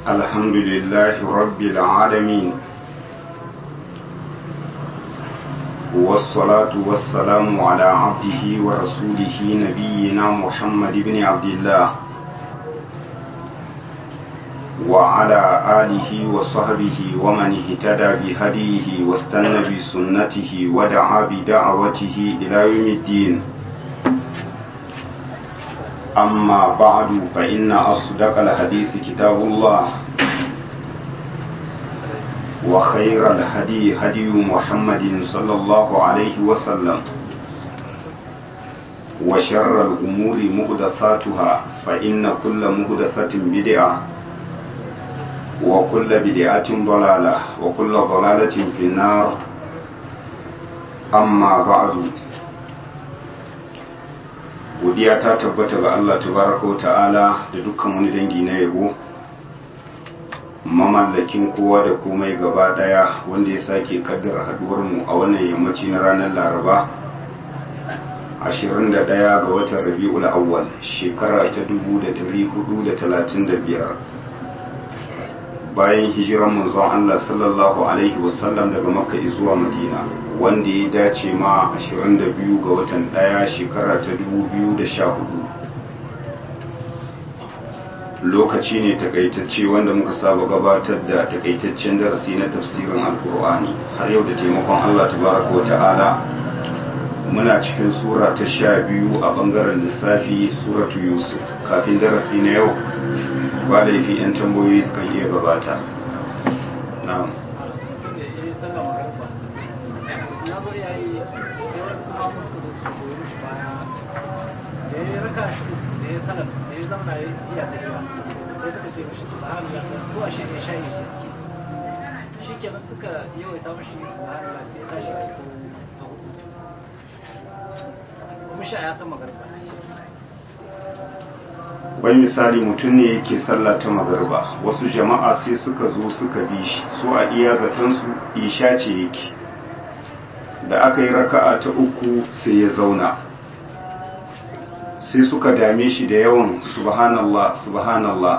الحمد لله رب العالمين والصلاة والسلام على عبده ورسوله نبينا محمد بن عبد الله وعلى آله وصحبه ومن اهتدى بهديه واستنى بسنته ودعا بدعوته إلى يوم الدين أما بعد فإن أصدق الحديث كتاب الله وخير الهدي هدي محمد صلى الله عليه وسلم وشر الأمور مهدثاتها فإن كل مهدثة بدعة وكل بدعة ضلالة وكل ضلالة في النار أما بعد godiya ta tabbata ga Allah tabaraka wa ta'ala da dukkan wani dangi na yabo mamallakin kowa da komai gaba daya wanda ya sake kaddara haduwar mu a wannan yammaci na ranar Laraba 21 ga watan Rabiul Awwal shekara ta 1435 bayan hijiran manzon Allah sallallahu alaihi wasallam daga Makka zuwa Madina wanda ya dace ma 22 ga watan ɗaya shekara ta 2014 lokaci ne takaitacce wanda muka saba gabatar da takaitaccen darasi na tafsirin alkur'ani har yau da taimakon Allah tabaraka wa ta'ala muna cikin sura ta sha biyu a bangaren lissafi suratu yusuf kafin darasi na yau ba laifi 'yan tambayoyi sukan iya gabata na'am raka shi da ya sanar da ya zama ya iya da yawa sai suka ce mishi subhanallah sai su a shirye shayi shi suke shi kenan suka yawaita mishi subhanallah sai ya tashi a cikin ta hudu kuma sha ya san magarba wai misali mutum ne yake sallah ta magarba wasu jama'a sai suka zo suka bi shi su a iya zatansu isha ce yake da aka yi raka'a ta uku sai ya zauna sai suka dame shi da yawan subhanallah subhanallah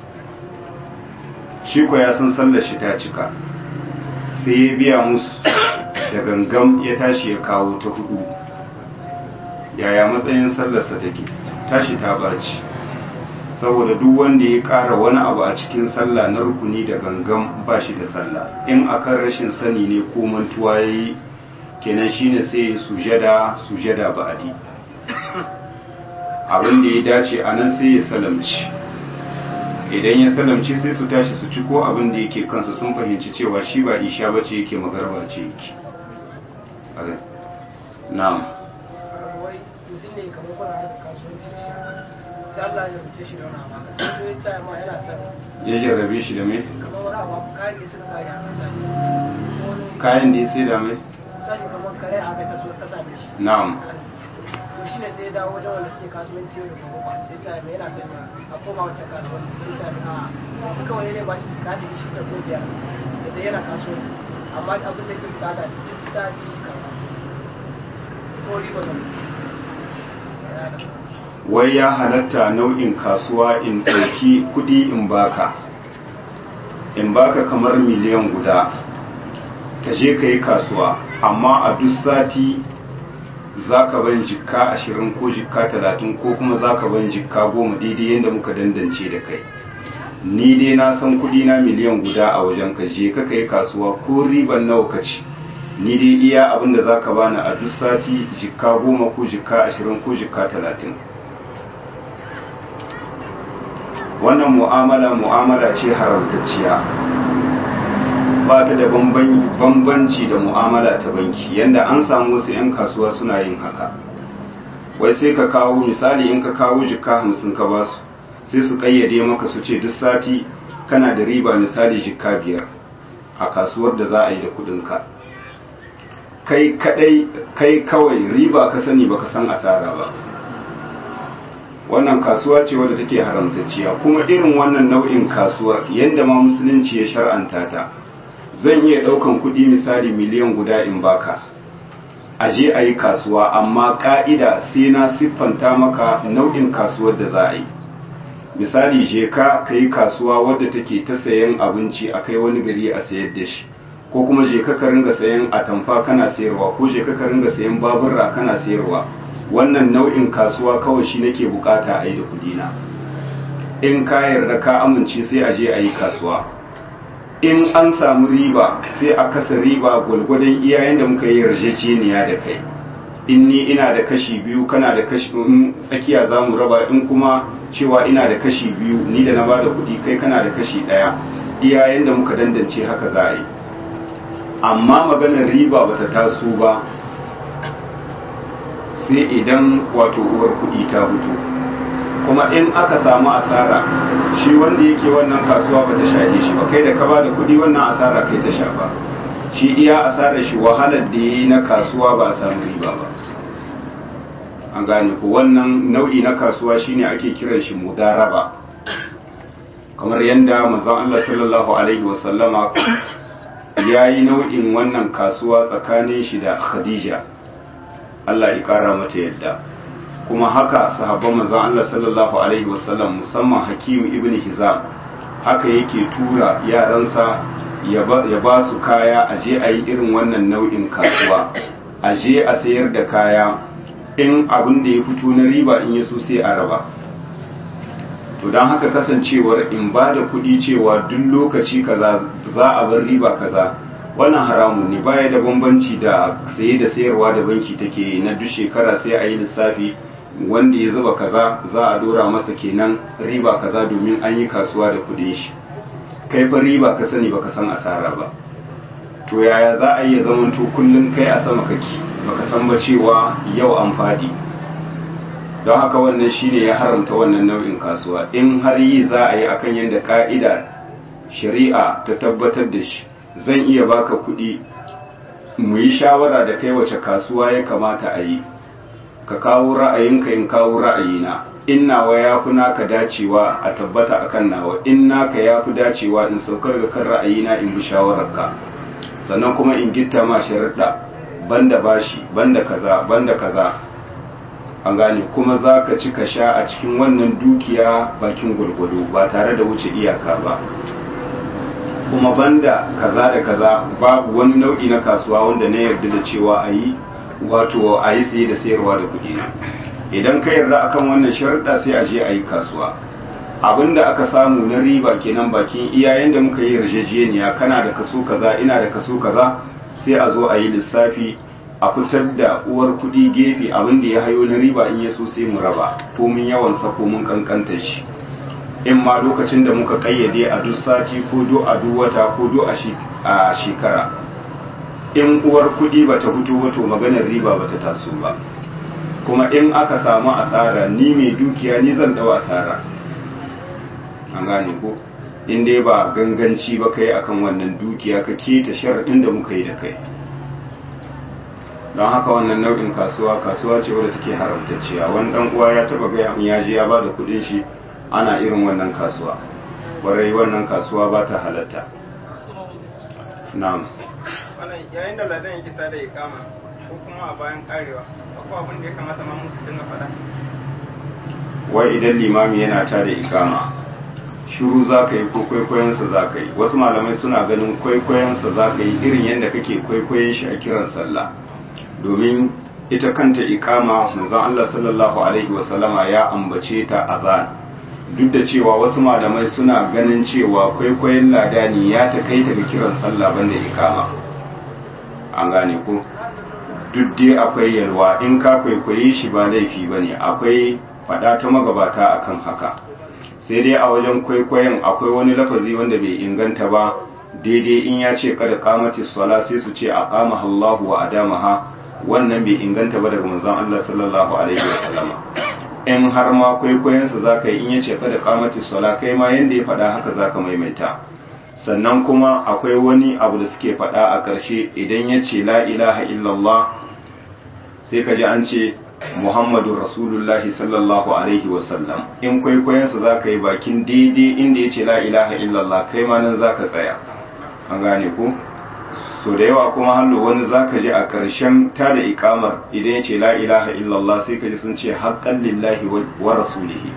shi ko ya san sallar shi ta cika sai ya biya musu da gangam ya tashi ya kawo ta hudu yaya matsayin sallarsa take tashi ta baci saboda duk wanda ya ƙara wani abu a cikin sallah na rukuni da gangam ba shi da sallah in akan rashin sani ne ko mantuwa ya yi kenan shine sai ya sujada sujada ba'adi abin da ya dace a nan sai ya salamci idan ya salamci sai su tashi su ci ko abin da yake kansu sun fahimci cewa shi ba isha ba ce yake magarba ce yake na'am wai mutum ne kamar kuna harkar kasuwanci da shi sai Allah ya rubuce shi da wani abu sai ya ce ma yana son ya jarrabe shi da mai kamar wani abu kayan da suka kare a misali kayan da ya sai da mai misali kamar kare aka ta so ta same shi na'am to shi ne sai ya dawo wajen wanda suke kasuwanci yau da gobe ba sai ta mai yana son a koma wancan kasuwanci sai ta mai a suka wani ne ba shi ka da shi da ko biyar da yana kasuwanci amma abin da ke bukata duk ta yi kasuwanci ko riba da wai ya halatta nau'in kasuwa in ɗauki kuɗi in baka in baka kamar miliyan guda ka je ka yi kasuwa amma a duk sati za ka ban jikka ashirin ko jikka talatin ko kuma za ka ban jikka goma daidai yadda muka dandance da kai ni dai na san kuɗi na miliyan guda a wajen ka je ka kai kasuwa ko riban nawa ka ci ni dai iya abin da za ka bani a duk sati jikka goma ko jikka ashirin ko jikka talatin wannan mu'amala mu'amala ce haramtacciya ba ta da bambanci da mu'amala ta banki yanda an samu wasu 'yan kasuwa suna yin haka wai sai ka kawo misali in ka kawo jikka hamsin ka ba su sai su kayyade maka su ce duk sati kana da riba misali jikka biyar a kasuwar da za a yi da kudinka kai kadai kai kawai riba ka sani baka san asara ba wannan kasuwa ce wadda take haramtacciya kuma irin wannan nau'in kasuwar yadda ma musulunci ya shar'anta ta zan iya ɗaukan kuɗi misali miliyan guda in baka a je a yi kasuwa amma ƙa'ida sai na siffanta maka nau'in kasuwar da za a yi misali je ka ka yi kasuwa wadda take ta sayan abinci a kai wani gari a sayar da shi ko kuma je ka ka ringa sayan atamfa kana sayarwa ko je ka ka ringa sayan baburra kana sayarwa wannan nau'in kasuwa kawai shi nake bukata a yi da kudina in ka yarda ka amince sai a je a yi kasuwa in an samu riba sai a kasa riba gwalgwadon iyayen da muka yi yarjejeniya da kai in ni ina da kashi biyu kana da kashi in tsakiya za mu raba in kuma cewa ina da kashi biyu ni da na ba da kuɗi kai kana da kashi ɗaya iyayen da muka dandance haka za a yi amma maganar riba bata taso ba sai idan wato uwar kuɗi ta fito kuma in aka samu asara shi wanda yake wannan kasuwa bata shahe shi ba kai da ka ba da kuɗi wannan asara kai ta sha ba shi iya asarar shi wahalar da ya yi na kasuwa ba a samu riba ba an gane ku wannan nau'i na kasuwa shine ake kiran shi mudaraba kamar yadda manzon Allah sallallahu alaihi wasallama ya yi nau'in wannan kasuwa tsakanin shi da Khadija Allah ya kara mata yadda kuma haka sahabban manzon Allah sallallahu alaihi wasallam musamman Hakim ibn Hizam haka yake tura yaransa ya ba su kaya a je a yi irin wannan nau'in kasuwa a je a sayar da kaya in abin da ya fito na riba in ya so sai a raba to don haka kasancewar in ba da kuɗi cewa duk lokaci kaza za a bar riba kaza wannan haramun ne baya da bambanci da saye da sayarwa da banki take na duk shekara sai a yi lissafi wanda ya zuba kaza za a dora masa kenan riba kaza domin an yi kasuwa da kuɗin shi kai fa riba ka sani baka san asara ba to yaya za a iya zamanto kullum kai a sama kake baka san ba cewa yau an fadi don haka wannan shine ya haramta wannan nau'in kasuwa in har yi za a yi akan yadda ka'ida shari'a ta tabbatar da shi zan iya baka kuɗi mu yi shawara da kai wace kasuwa ya kamata a yi ka kawo ra'ayinka in kawo ra'ayina in nawa ya fi naka dacewa a tabbata akan nawa in naka ya fi dacewa in saukar da kan ra'ayina in bi shawararka sannan kuma in gitta ma sharaɗa banda bashi banda kaza banda kaza an gane kuma za ka ci ka sha a cikin wannan dukiya bakin gwargwado ba tare da wuce iyaka ba kuma banda kaza da kaza babu wani nau'i na kasuwa wanda na yarda da cewa a yi wato a yi saye da sayarwa da kuɗi na idan ka yarda akan wannan sharuɗa sai a je a yi kasuwa abinda aka samu na riba kenan bakin iyayen da muka yi yarjejeniya kana da kaso kaza ina da kaso kaza sai a zo a yi lissafi a fitar da uwar kuɗi gefe abin da ya hayo na riba in ya so sai mu raba ko mun yawan sa ko mun kankanta shi in ma lokacin da muka kayyade a duk sati ko do a duk wata ko do a shekara in uwar kuɗi bata fito wato maganar riba bata taso ba kuma in aka samu asara ni mai dukiya ni zan dau asara an gane ko in dai ba ganganci ba kai akan wannan dukiya ka keta sharaɗin da muka yi da kai don haka wannan nau'in kasuwa kasuwa ce wadda take haramtacciya wani dan uwa ya taba gaya min ya je ya ba da kuɗin shi ana irin wannan kasuwa kwarai wannan kasuwa ba ta halatta na'am yayin da ladan yake tada ikama ko kuma a bayan karewa akwai abin da ya kamata ma musu dinga faɗa wai idan limami yana tada ikama shiru za ka yi ko kwaikwayonsa za ka yi wasu malamai suna ganin kwaikwayonsa za ka yi irin yadda kake kwaikwayon shi a kiran sallah domin ita kanta ikama manzon Allah sallallahu alaihi wasallama ya ambace ta azan duk da cewa wasu malamai suna ganin cewa kwaikwayon ladani ya takaita ga kiran sallah banda ikama an gane ko duk dai akwai yalwa in ka kwaikwaye shi ba laifi bane akwai fada ta magabata akan haka sai dai a wajen kwaikwayon akwai wani lafazi wanda bai inganta ba daidai in ya ce kada kamati sala sai su ce a kama Allahu wa adamaha wannan bai inganta ba daga manzon Allah sallallahu alaihi wa sallama in har ma kwaikwayonsa zaka yi in ya ce kada kamati sala kai ma yanda ya faɗa haka zaka maimaita sannan kuma akwai wani abu da suke faɗa a ƙarshe idan ya ce la ilaha illallah sai ka ji an ce Muhammadu Rasulullahi sallallahu Alaihi wasallam in kwaikwayonsa za ka yi bakin daidai inda ya ce la ilaha illallah kai ma nan za ka tsaya an gane ku so da yawa kuma hallo wani za ka ji a ƙarshen ta da ikamar idan ya ce la ilaha illallah sai ka ji sun ce haƙƙan lillahi wa rasulihi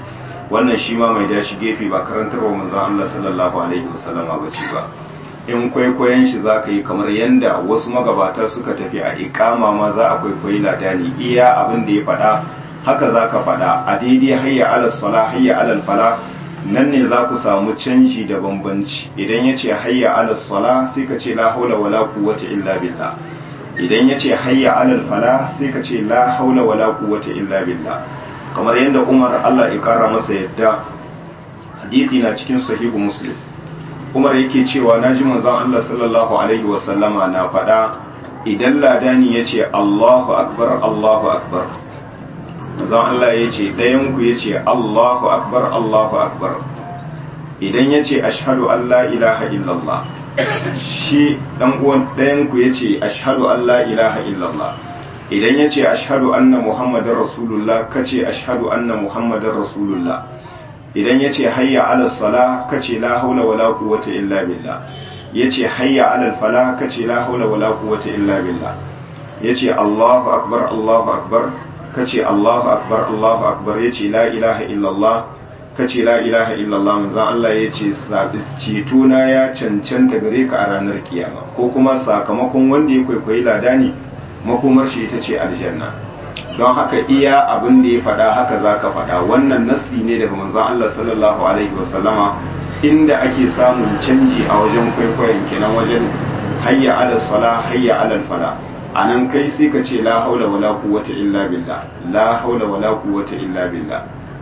wannan shi ma mai dashi gefe ba karantarwa manzon Allah sallallahu alaihi wasallama ba ce ba in kwaikwayon shi za ka yi kamar yadda wasu magabata suka tafi a ikama ma za a kwaikwayi ladani iya abin da ya faɗa haka za ka faɗa a daidai hayya alal sala hayya alal fala nan ne za ku samu canji da bambanci idan ya ce hayya alal sala sai ka ce la haula wala quwwata illa billah idan ya ce hayya alal fala sai ka ce la haula wala quwwata illa billah kamar yadda Umar Allah ya kara masa yadda hadisi na cikin sahihu muslim Umar yake cewa naji manzon Allah sallallahu alaihi wasallama na faɗa idan ladani ya ce Allahu akbar Allahu akbar manzon Allah ya ce ɗayan ku ya ce Allahu akbar Allahu akbar idan ya ce ashhadu an la ilaha illallah shi dan uwan ɗayan ku ya ce ashhadu an la ilaha illallah idan ya ce ashhadu anna muhammadar rasulullah ka ce ashhadu anna muhammadar rasulullah idan ya ce hayya ala sala ka ce la haula wala quwwata illa billah ya ce hayya ala fala ka ce la haula wala quwwata illa billah ya ce allahu akbar allahu akbar ka ce allahu akbar allahu akbar ya ce la ilaha illallah ka ce la ilaha illallah manzon Allah ya ce cetona ya cancanta gare ka a ranar kiyama ko kuma sakamakon wanda ya kwaikwayi ladani makomar shi ita ce aljanna don haka iya abin da ya faɗa haka za ka faɗa wannan nassi ne daga manzon Allah sallallahu alaihi wasallama inda ake samun canji a wajen kwaikwayon kenan wajen hayya ala sala hayya ala fala a nan kai sai ka ce la haula wala quwwata illa billah la haula wala quwwata illa billah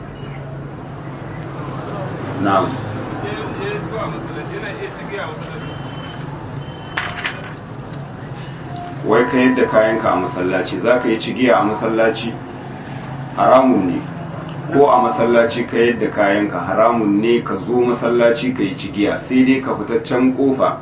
na'am wai ka yadda kayanka a masallaci za ka yi cigiya a masallaci haramun ne ko a masallaci ka yadda kayanka haramun ne ka zo masallaci ka yi cigiya sai dai ka fitaccen kofa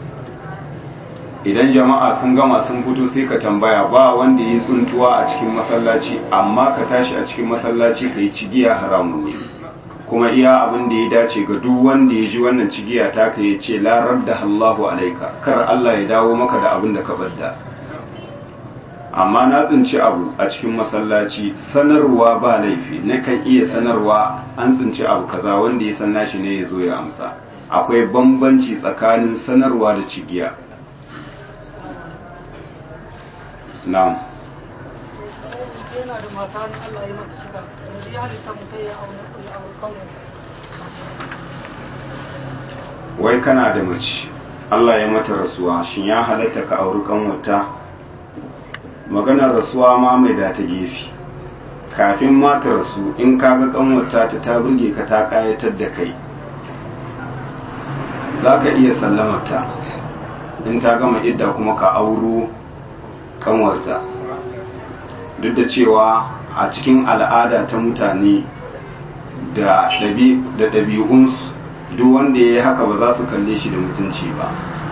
idan jama'a sun gama sun fito sai ka tambaya ba wanda ya yi tsuntuwa a cikin masallaci amma ka tashi a cikin masallaci ka yi cigiya haramun ne kuma iya abin da ya dace ga duk wanda ya ji wannan cigiya ta ka ya ce larar da Allahu alaika kar Allah ya dawo maka da abin da ka badda amma na tsinci abu a cikin masallaci sanarwa ba laifi na kan iya sanarwa an tsinci abu kaza wanda ya san nashi ne ya zo ya amsa akwai bambanci tsakanin sanarwa da cigiya na'am yana da mata ne Allah ya mata shiga yanzu ya halitta mutum ya aure ya aure kauyen wai kana da mace Allah ya mata rasuwa shin ya halatta ka auri kanwata maganar rasuwa ma mai da ta gefe kafin ma ta rasu in ka ga kanwata ta ta burge ka ta kayatar da kai za ka iya sallamarta in ta gama idda kuma ka auro kanwarta duk da cewa a cikin al'ada ta mutane da ɗabi'unsu duk wanda ya yi haka ba za su kalle shi da mutunci ba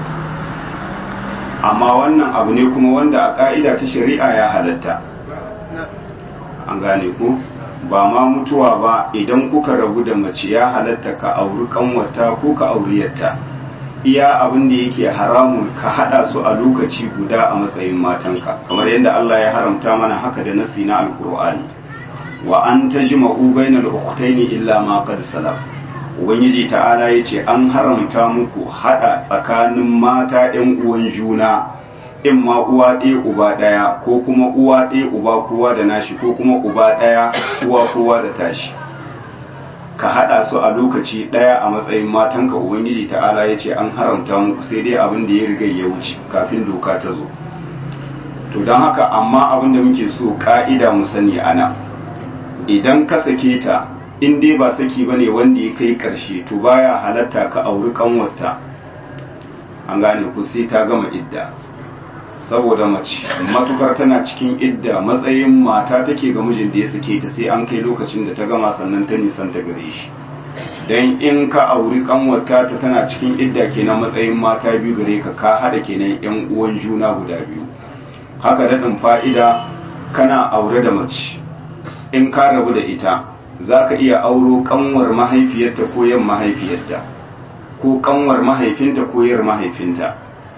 amma wannan abu ne kuma wanda a ƙa'ida ta shari'a ya halatta an gane ku ba ma mutuwa ba idan kuka rabu da mace ya halatta ka auri kanwata ko ka auriyarta iya abin da yake haramun ka hada su a lokaci guda a matsayin matanka kamar yadda Allah ya haramta mana haka da nasi na alkur'ani wa an tajma'u bainal ukhtaini illa ma qad salaf ubangiji ta'ala yace an haramta muku hada tsakanin mata ɗan uwan juna in ma uwa ɗaya uba ɗaya ko kuma uwa ɗaya uba kowa da nashi ko kuma uba ɗaya uwa kowa da tashi ka haɗa su a lokaci ɗaya a matsayin matanka ubangiji ta'ala ya ce an haramta muku sai dai abin da ya riga ya wuce kafin doka ta zo to don haka amma abin da muke so ka'ida mu sani ana idan ka sake ta in dai ba saki ba ne wanda ya kai ƙarshe to baya halatta ka auri ƙanwarta an gane ku sai ta gama idda saboda mace matukar tana cikin idda matsayin mata take ga mijin da ya sake ta sai an kai lokacin da ta gama sannan ta nisan ta gare shi dan in ka auri kanwarta ta tana cikin idda kenan matsayin mata biyu gare ka ka hada kenan yan uwan juna guda biyu haka daɗin fa'ida kana aure da mace in ka rabu da ita za ka iya auro kanwar mahaifiyarta ko yan mahaifiyarta ko kanwar mahaifinta ko yar mahaifinta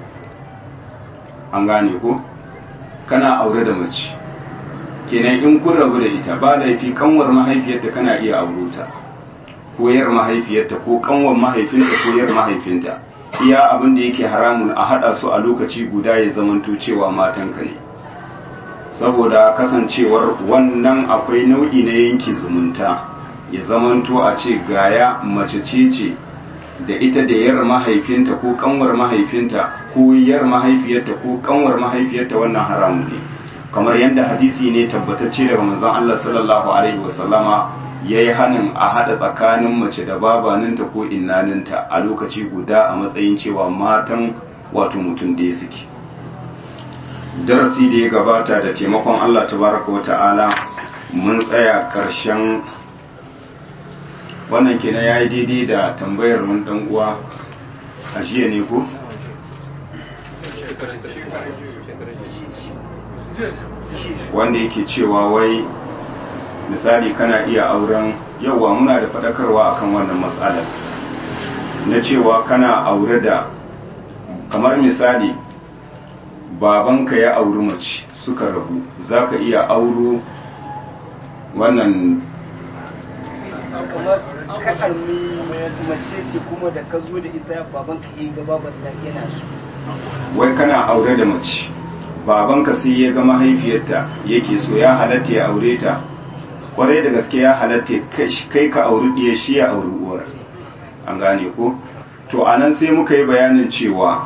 an gane ko kana aure da mace kenan in kun rabu da ita ba laifi kanwar mahaifiyarta kana iya auro ta ko yar mahaifiyarta ko kanwan mahaifinta ko yar mahaifinta iya abin da yake haramun a hada su a lokaci guda ya zamanto cewa matanka ne saboda kasancewar wannan akwai nau'i na yanki zumunta ya zamanto a ce gaya mace ce ce da ita da yar mahaifinta ko kanwar mahaifinta ko yar mahaifiyarta ko kanwar mahaifiyarta wannan haramun ne kamar yadda hadisi ne tabbatacce daga manzon Allah sallallahu alaihi wasallama yayi hanin a hada tsakanin mace da babaninta ko innaninta a lokaci guda a matsayin cewa matan wato mutum da suke darasi da ya gabata da taimakon Allah tabaraka wa ta'ala mun tsaya karshen wannan kenan yayi daidai da tambayar wani dan uwa a jiya ne ko wanda yake cewa wai misali kana iya auren yauwa muna da faɗakarwa akan wannan matsalar na cewa kana aure da kamar misali babanka ya auri mace suka rabu za ka iya auro wannan kamar ka almi mace ce kuma da ka zo da ita babanka yi gaba ban yana su wai kana aure da mace babanka sai ya ga mahaifiyarta yake so ya halatta ya aure ta kwarai da gaske ya halatta kai ka auri ɗiya shi ya auri uwar an gane ko to anan sai muka yi bayanin cewa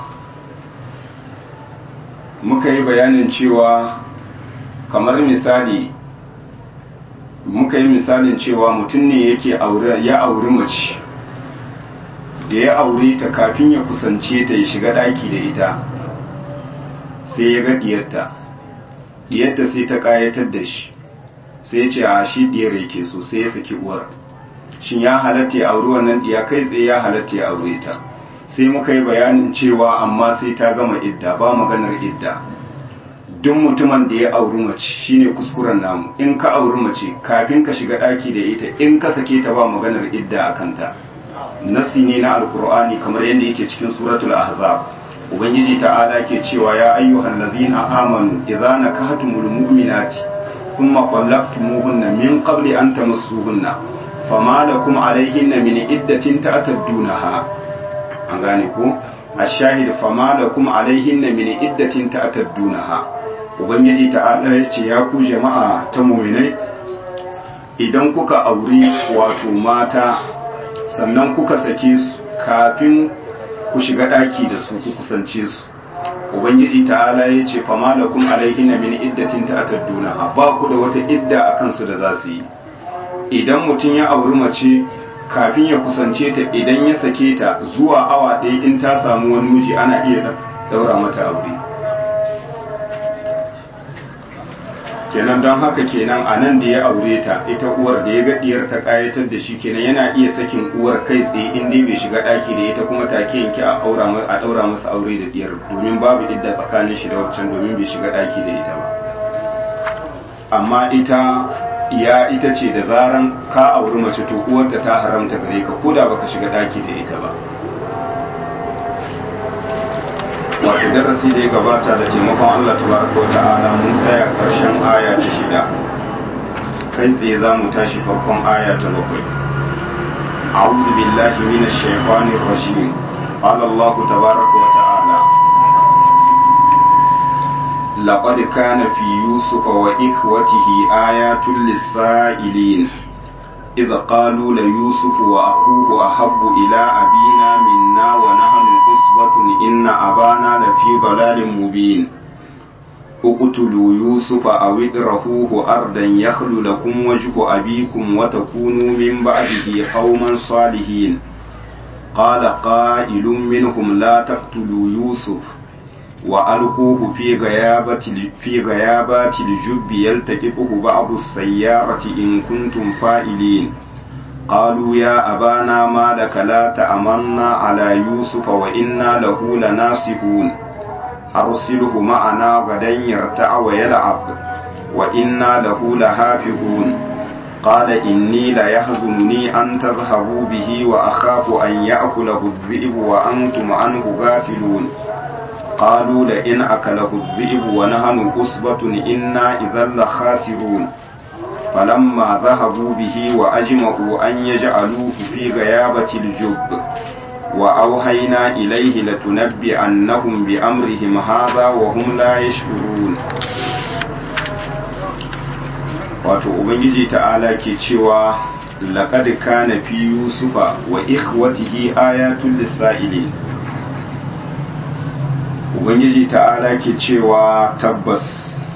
muka yi bayanin cewa kamar misali muka yi misalin cewa mutum ne yake ya auri mace da ya aure ta kafin ya kusance ta ya shiga ɗaki da ita sai ya ga diyarta diyarta sai ta kayatar da shi sai ya ce a shi diyar yake so sai ya saki uwar shin ya halatta ya auri wannan diya kai tsaye ya halatta ya aure ta sai muka yi bayanin cewa amma sai ta gama idda ba maganar idda duk mutumin da ya auri mace shine kuskuren namu in ka auri mace kafin ka shiga daki da ita in ka sake ta ba maganar idda a kanta nasi ne na alkur'ani kamar yadda yake cikin suratul ahzab ubangiji ta'ala ke cewa ya ayyuhal ladhina amanu idza nakahtumul mu'minati thumma talaqtumuhunna min qabli an tamassuhunna fama lakum alayhinna min iddatin ta'taddunaha an gane ko ashahid fama lakum alayhinna min iddatin ta'taddunaha ubangiji ta'ala ya ce ya ku jama'a ta mu'minai idan kuka auri wato mata sannan kuka sake su kafin ku shiga ɗaki da su ku kusance su ubangiji ta'ala ya ce fama da kuma alaihi na min iddatin ta'tadduna ba ku da wata idda a kansu da za su yi idan mutum ya auri mace kafin ya kusance ta idan ya sake ta zuwa awa ɗaya in ta samu wani miji ana iya daura mata aure kenan don haka kenan a nan da ya aure ta ita uwar da ya ga diyar ta kayatar da shi kenan yana iya sakin uwar kai tsaye in dai bai shiga daki da ita kuma take yanke a aura a daura masa aure da diyar domin babu idda tsakanin shi da waccan domin bai shiga daki da ita ba amma ita ya ita ce da zaran ka auri mace to uwarta ta haramta gare ka koda baka shiga daki da ita ba wato darasi da ya gabata da taimakon Allah tabaraka wa ta'ala mun tsaya karshen aya ta shida kai tsaye za mu tashi farkon aya ta bakwai أعوذ بالله من الشيطان الرجيم قال الله تبارك وتعالى لقد كان في يوسف وإخوته آيات للسائلين إذ قالوا ليوسف وأخوه أحب إلى أبينا منا ونحن أصبة إن أبانا لفي ضلال مبين اقتلوا يوسف أو اطرحوه أرضا يخل لكم وجه أبيكم وتكونوا من بعده قوما صالحين قال قائل منهم لا تقتلوا يوسف وألقوه في غيابة في غيابات الجب يلتقطه بعض السيارة إن كنتم فاعلين قالوا يا أبانا ما لك لا تأمنا على يوسف وإنا له لناصحون أرسله معنا غدا يرتع ويلعب وإنا له لحافظون قال إني ليحزنني أن تذهبوا به وأخاف أن يأكله الذئب وأنتم عنه غافلون قالوا لئن أكله الذئب ونحن أصبة إنا إذا لخاسرون فلما ذهبوا به وأجمعوا أن يجعلوه في غيابة الجب وأوحينا إليه لتنبئنهم بأمرهم هذا وهم لا يشعرون wato ubangiji ta'ala ke cewa laqad kana fi yusufa wa ikhwatihi ayatul lisailin ubangiji ta'ala ke cewa tabbas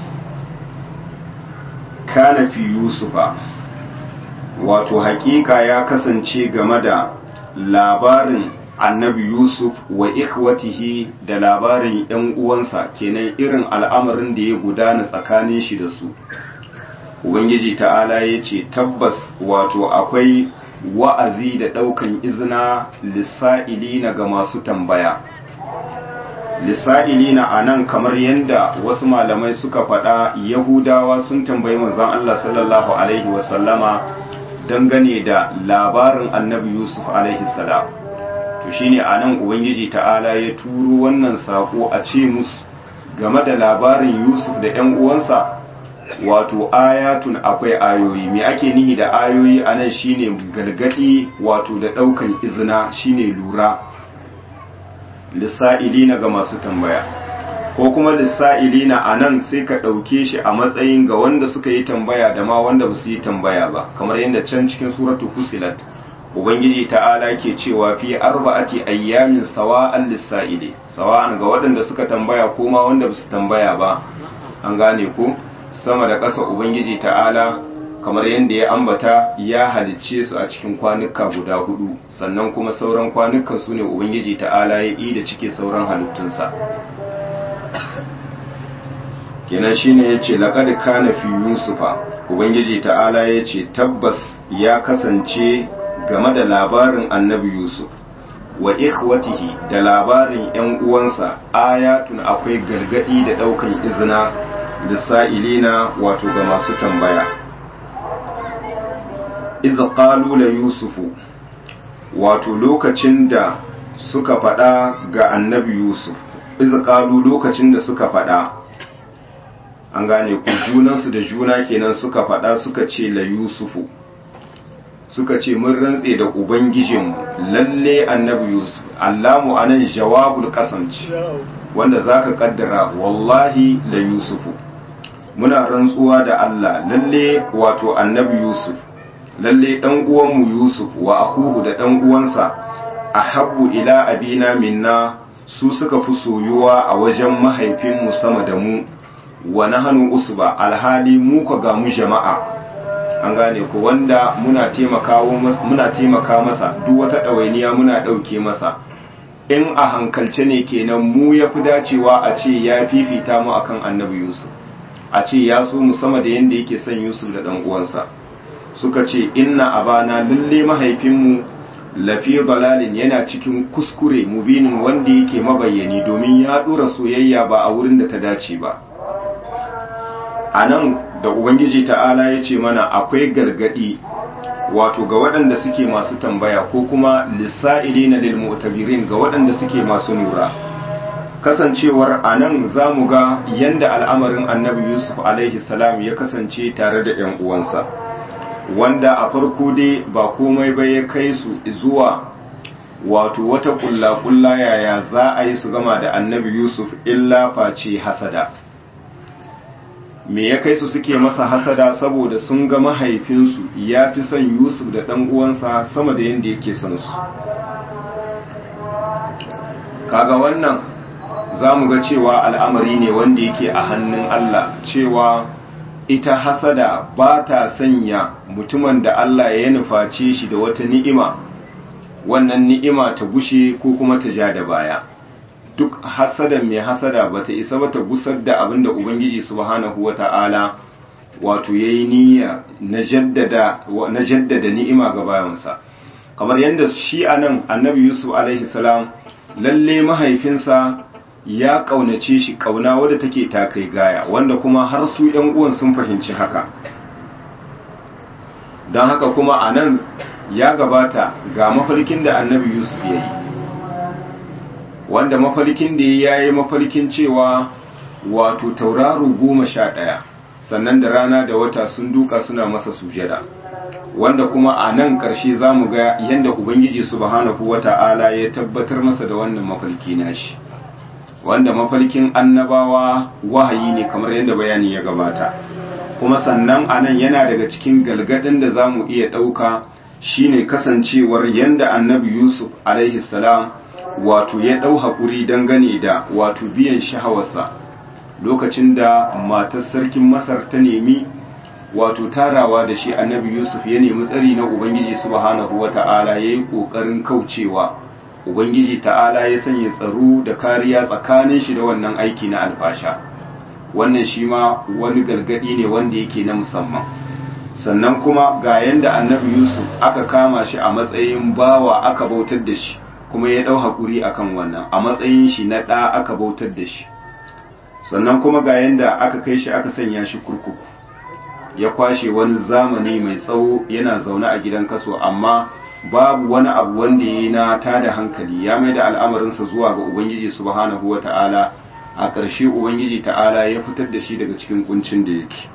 kana fi yusufa wato hakika ya kasance game da labarin annabi yusuf wa ikhwatihi da labarin yan uwansa kenan irin al'amarin da ya gudana tsakanin shi da su ubangiji ta'ala ya ce tabbas wato akwai wa'azi da ɗaukan izina lissa'ilina ga masu tambaya lissa'ilina a nan kamar yadda wasu malamai suka faɗa yahudawa sun tambayi manzon Allah sallallahu alaihi wasallama dangane da labarin annabi yusuf alaihi salam to shine a nan ubangiji ta'ala ya turo wannan sako a ce musu game da labarin yusuf da 'yan uwansa wato ayatun akwai ayoyi me ake nihi da ayoyi a nan shine galgadi wato da ɗaukan izina shine lura lissa'ilina ga masu tambaya ko kuma lissa'ilina a nan sai ka ɗauke shi a matsayin ga wanda suka yi tambaya da ma wanda ba su yi tambaya ba kamar yadda can cikin suratu fusilat ubangiji ta'ala ke cewa fi arba'ati ayyamin sawa'an lissa'ili sawa'an ga waɗanda suka tambaya ko ma wanda ba su tambaya ba an gane ko sama da ƙasa ubangiji ta'ala kamar yadda ya ambata ya halicce su a cikin kwanuka guda hudu sannan kuma sauran kwanukan su ne ubangiji ta'ala ya yi da cike sauran halittunsa kenan shine ya ce laƙad kana fi yusufa ubangiji ta'ala ya ce tabbas ya kasance game da labarin annabi yusuf wa ikhwatihi da labarin 'yan uwansa ayatun akwai gargadi da ɗaukan izina lissa'ilina wato ga masu tambaya iza qalu la yusufu wato lokacin da suka faɗa ga annabi yusuf iza qalu lokacin da suka faɗa an gane ku junansu da juna kenan suka faɗa suka ce la yusufu suka ce mun rantse da ubangijinmu lalle annabi yusuf allamu anan jawabul qasamci wanda zaka kaddara wallahi la yusufu muna rantsuwa da Allah lalle wato annabi Yusuf lalle dan uwanmu Yusuf wa akuhu da dan uwansa ahabbu ila abina minna su suka fi soyuwa a wajen mahaifinmu sama da mu wa nahnu usba alhali mu ka ga mu jama'a an gane ko wanda muna taimakawo muna taimaka masa duk wata ɗawainiya muna ɗauke masa in a hankalce ne kenan mu ya fi dacewa a ce ya fifita mu akan annabi Yusuf a ce ya so mu sama da yadda yake son Yusuf da ɗan uwansa suka ce inna abana lalle mahaifinmu lafi balalin yana cikin kuskure mubinin wanda yake mabayyani domin ya ɗora soyayya ba a wurin da ta dace ba a nan da ubangiji ta'ala ya ce mana akwai gargadi wato ga waɗanda suke masu tambaya ko kuma lissa'ili na lilmu'tabirin ga waɗanda suke masu nura kasancewar a nan za mu ga yadda al'amarin annabi yusuf alaihi salam ya kasance tare da ‘yan uwansa wanda a farko dai ba komai ba ya kai su zuwa wato wata ƙulla-ƙulla yaya za a yi su gama da annabi yusuf illa face hasada me ya kai su suke masa hasada saboda sun ga mahaifinsu ya fi son yusuf da ɗan uwansa sama da yadda yake son su kaga wannan za mu ga cewa al'amari ne wanda yake a hannun Allah cewa ita hasada ba ta sanya mutumin da Allah ya nuface shi da wata ni'ima wannan ni'ima ta gushe ko kuma ta ja da baya duk hasadan mai hasada ba ta isa ba ta gusar da abin da Ubangiji subhanahu wa ta'ala wato ya yi niyya na jaddada ni'ima ga bayansa kamar yadda shi a nan annabi yusuf alaihi salam lalle mahaifinsa ya ƙaunace shi ƙauna wadda take takai gaya wanda kuma har su ‘yan uwan sun fahimci haka don haka kuma a nan ya gabata ga mafarkin da annabi yusuf ya yi wanda mafarkin da ya yi mafarkin cewa wato tauraro goma sha ɗaya sannan da rana da wata sun duka suna masa sujada wanda kuma a nan ƙarshe za mu ga yadda ubangiji subhanahu wata'ala ya tabbatar masa da wannan mafarki nashi wanda mafarkin annabawa wahayi ne kamar yadda bayani ya gabata kuma sannan a nan yana daga cikin galgadin da za mu iya ɗauka shine kasancewar yadda annabi yusuf alaihi salam wato ya ɗau haƙuri dangane da wato biyan shahawarsa lokacin da matar sarkin masar ta nemi wato tarawa da shi annabi yusuf ya nemi tsari na ubangiji subhanahu wata'ala ya yi ƙoƙarin kaucewa ubangiji ta'ala ya sanya tsaro da kariya tsakanin shi da wannan aiki na alfasha wannan shi ma wani gargadi ne wanda yake na musamman sannan kuma ga yanda annabi yusuf aka kama shi a matsayin bawa aka bautar da shi kuma ya ɗau haƙuri akan wannan a matsayin shi na ɗa aka bautar da shi sannan kuma ga yanda aka kai shi aka sanya shi kurkuku ya kwashe wani zamani mai tsawo yana zaune a gidan kaso amma babu wani abu wanda ya yi na tada hankali ya mai da al'amarinsa zuwa ga ubangiji subhanahu wa ta'ala a ƙarshe ubangiji ta'ala ya fitar da shi daga cikin kuncin da yake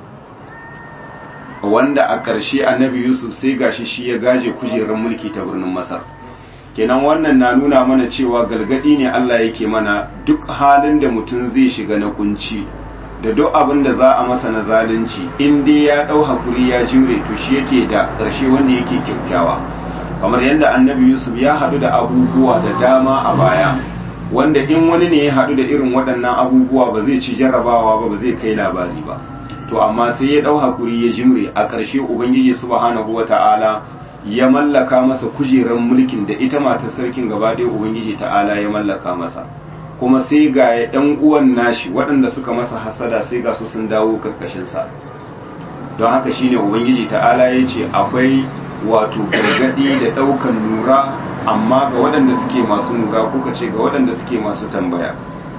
wanda a ƙarshe annabi yusuf sai gashi shi ya gaje kujerar mulki ta birnin masar kenan wannan na nuna mana cewa galgadi ne allah yake mana duk halin da mutum zai shiga na kunci da duk abin da za a masa na zalunci in dai ya ɗau hakuri ya jure to shi yake da ƙarshe wanda yake kyakkyawa kamar yadda annabi yusuf ya haɗu da abubuwa da dama a baya wanda in wani ne ya haɗu da irin waɗannan abubuwa ba zai ci jarrabawa ba ba zai kai labari ba to amma sai ya ɗau hakuri ya jimre a ƙarshe ubangiji subhanahu wata'ala ya mallaka masa kujerar mulkin da ita matar sarkin gaba ɗaya ubangiji ta'ala ya mallaka masa kuma sai ga ɗan uwan nashi waɗanda suka masa hasada sai ga su sun dawo karkashinsa don haka shine ubangiji ta'ala ya ce akwai wato gargadi da ɗaukan nura amma ga waɗanda suke masu nura kuka ce ga waɗanda suke masu tambaya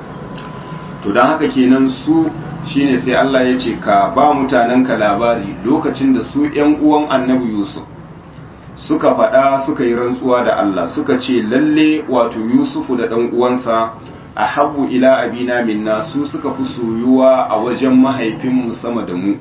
to don haka kenan su shine sai Allah ya ce ka ba mutanenka labari lokacin da su ‘yan uwan annabi Yusuf suka faɗa suka yi rantsuwa da Allah suka ce lalle wato Yusufu da ɗan uwansa a habu ila abina minna su suka fi soyuwa a wajen mahaifinmu sama da mu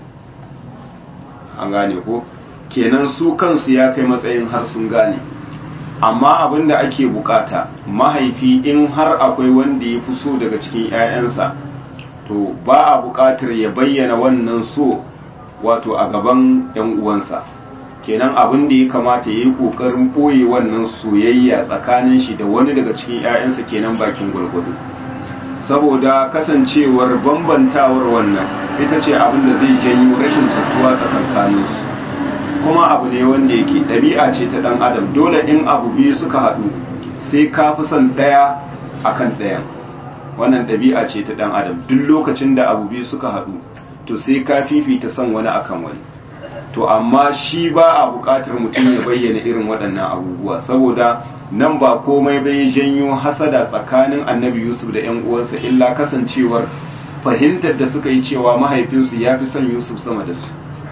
an gane ko kenan su kansu ya kai matsayin har sun gane amma abin da ake bukata mahaifi in har akwai wanda ya fi so daga cikin 'ya'yansa to ba a bukatar ya bayyana wannan so wato a gaban 'yan uwansa kenan abin da ya kamata ya yi kokarin ɓoye wannan soyayya tsakanin shi da wani daga cikin 'ya'yansa kenan bakin gwargwado saboda kasancewar bambantawar wannan ita ce abin da zai janyo rashin tattuwa tsakankaninsu kuma abu ne wanda yake ɗabi'a ce ta ɗan adam dole in abu biyu suka haɗu sai ka fi son ɗaya akan ɗayan wannan ɗabi'a ce ta ɗan adam duk lokacin da abu biyu suka haɗu to sai ka fifita son wani akan wani to amma shi ba a buƙatar mutum ya bayyana irin waɗannan abubuwa saboda nan ba komai bai janyo hasada tsakanin annabi yusuf da yan uwansa illa kasancewar fahimtar da suka yi cewa mahaifinsu ya fi son yusuf sama da su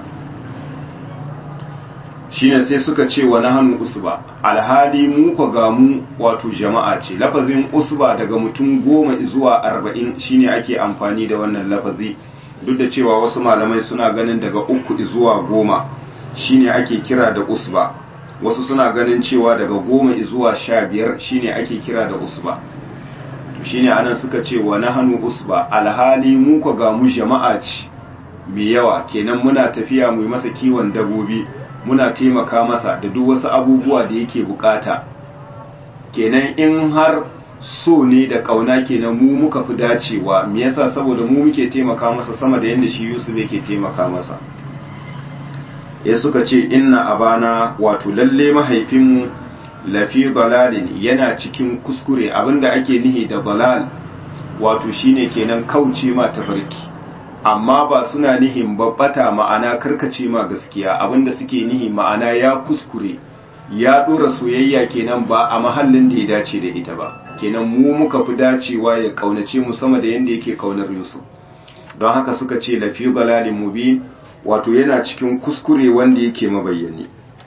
shine sai suka ce wa nahanu usba alhali mu ko ga mu wato jama'a ce lafazin usba daga mutum goma zuwa arba'in shine ake amfani da wannan lafazi duk da cewa wasu malamai suna ganin daga uku zuwa goma shine ake kira da usba wasu suna ganin cewa daga goma zuwa sha biyar shine ake kira da usba to shine anan suka ce wa nahanu usba alhali mu ko ga mu jama'a ce mai yawa kenan muna tafiya mu yi masa kiwon dabobi muna taimaka masa da duk wasu abubuwa da yake bukata kenan in har so ne da kauna kenan mu muka fi dacewa me yasa saboda mu muke taimaka masa sama da yadda shi Yusuf yake taimaka masa ya suka ce inna abana wato lalle mahaifinmu lafi balalin yana cikin kuskure abinda ake nihi da balal wato shine kenan kauce ma tafarki amma ba suna nihin babbata ma'ana karkace ma gaskiya abinda suke nihi ma'ana ya kuskure ya dora soyayya kenan ba a mahallin da ya dace da ita ba kenan mu muka fi dacewa ya kaunace mu sama da yanda yake kaunar Yusuf don haka suka ce lafi balalin mubin wato yana cikin kuskure wanda yake mabayyani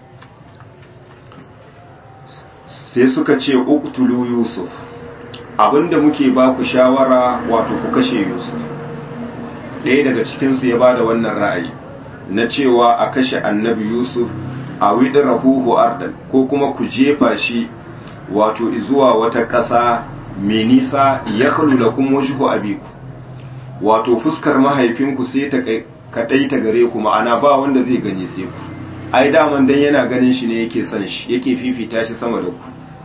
sai suka ce uqtulu yusuf abinda muke ba ku shawara wato ku kashe yusuf ɗaya daga cikinsu ya ba da wannan ra'ayi na cewa a kashe annabi yusuf a widirahuhu ardan ko kuma ku jefa shi wato zuwa wata ƙasa mai nisa ya da kuma wajhu abiku wato fuskar mahaifinku sai ta kaɗai ta gare ku ma'ana ba wanda zai gani sai ku ai daman dan yana ganin shi ne yake son shi yake fifita shi sama da ku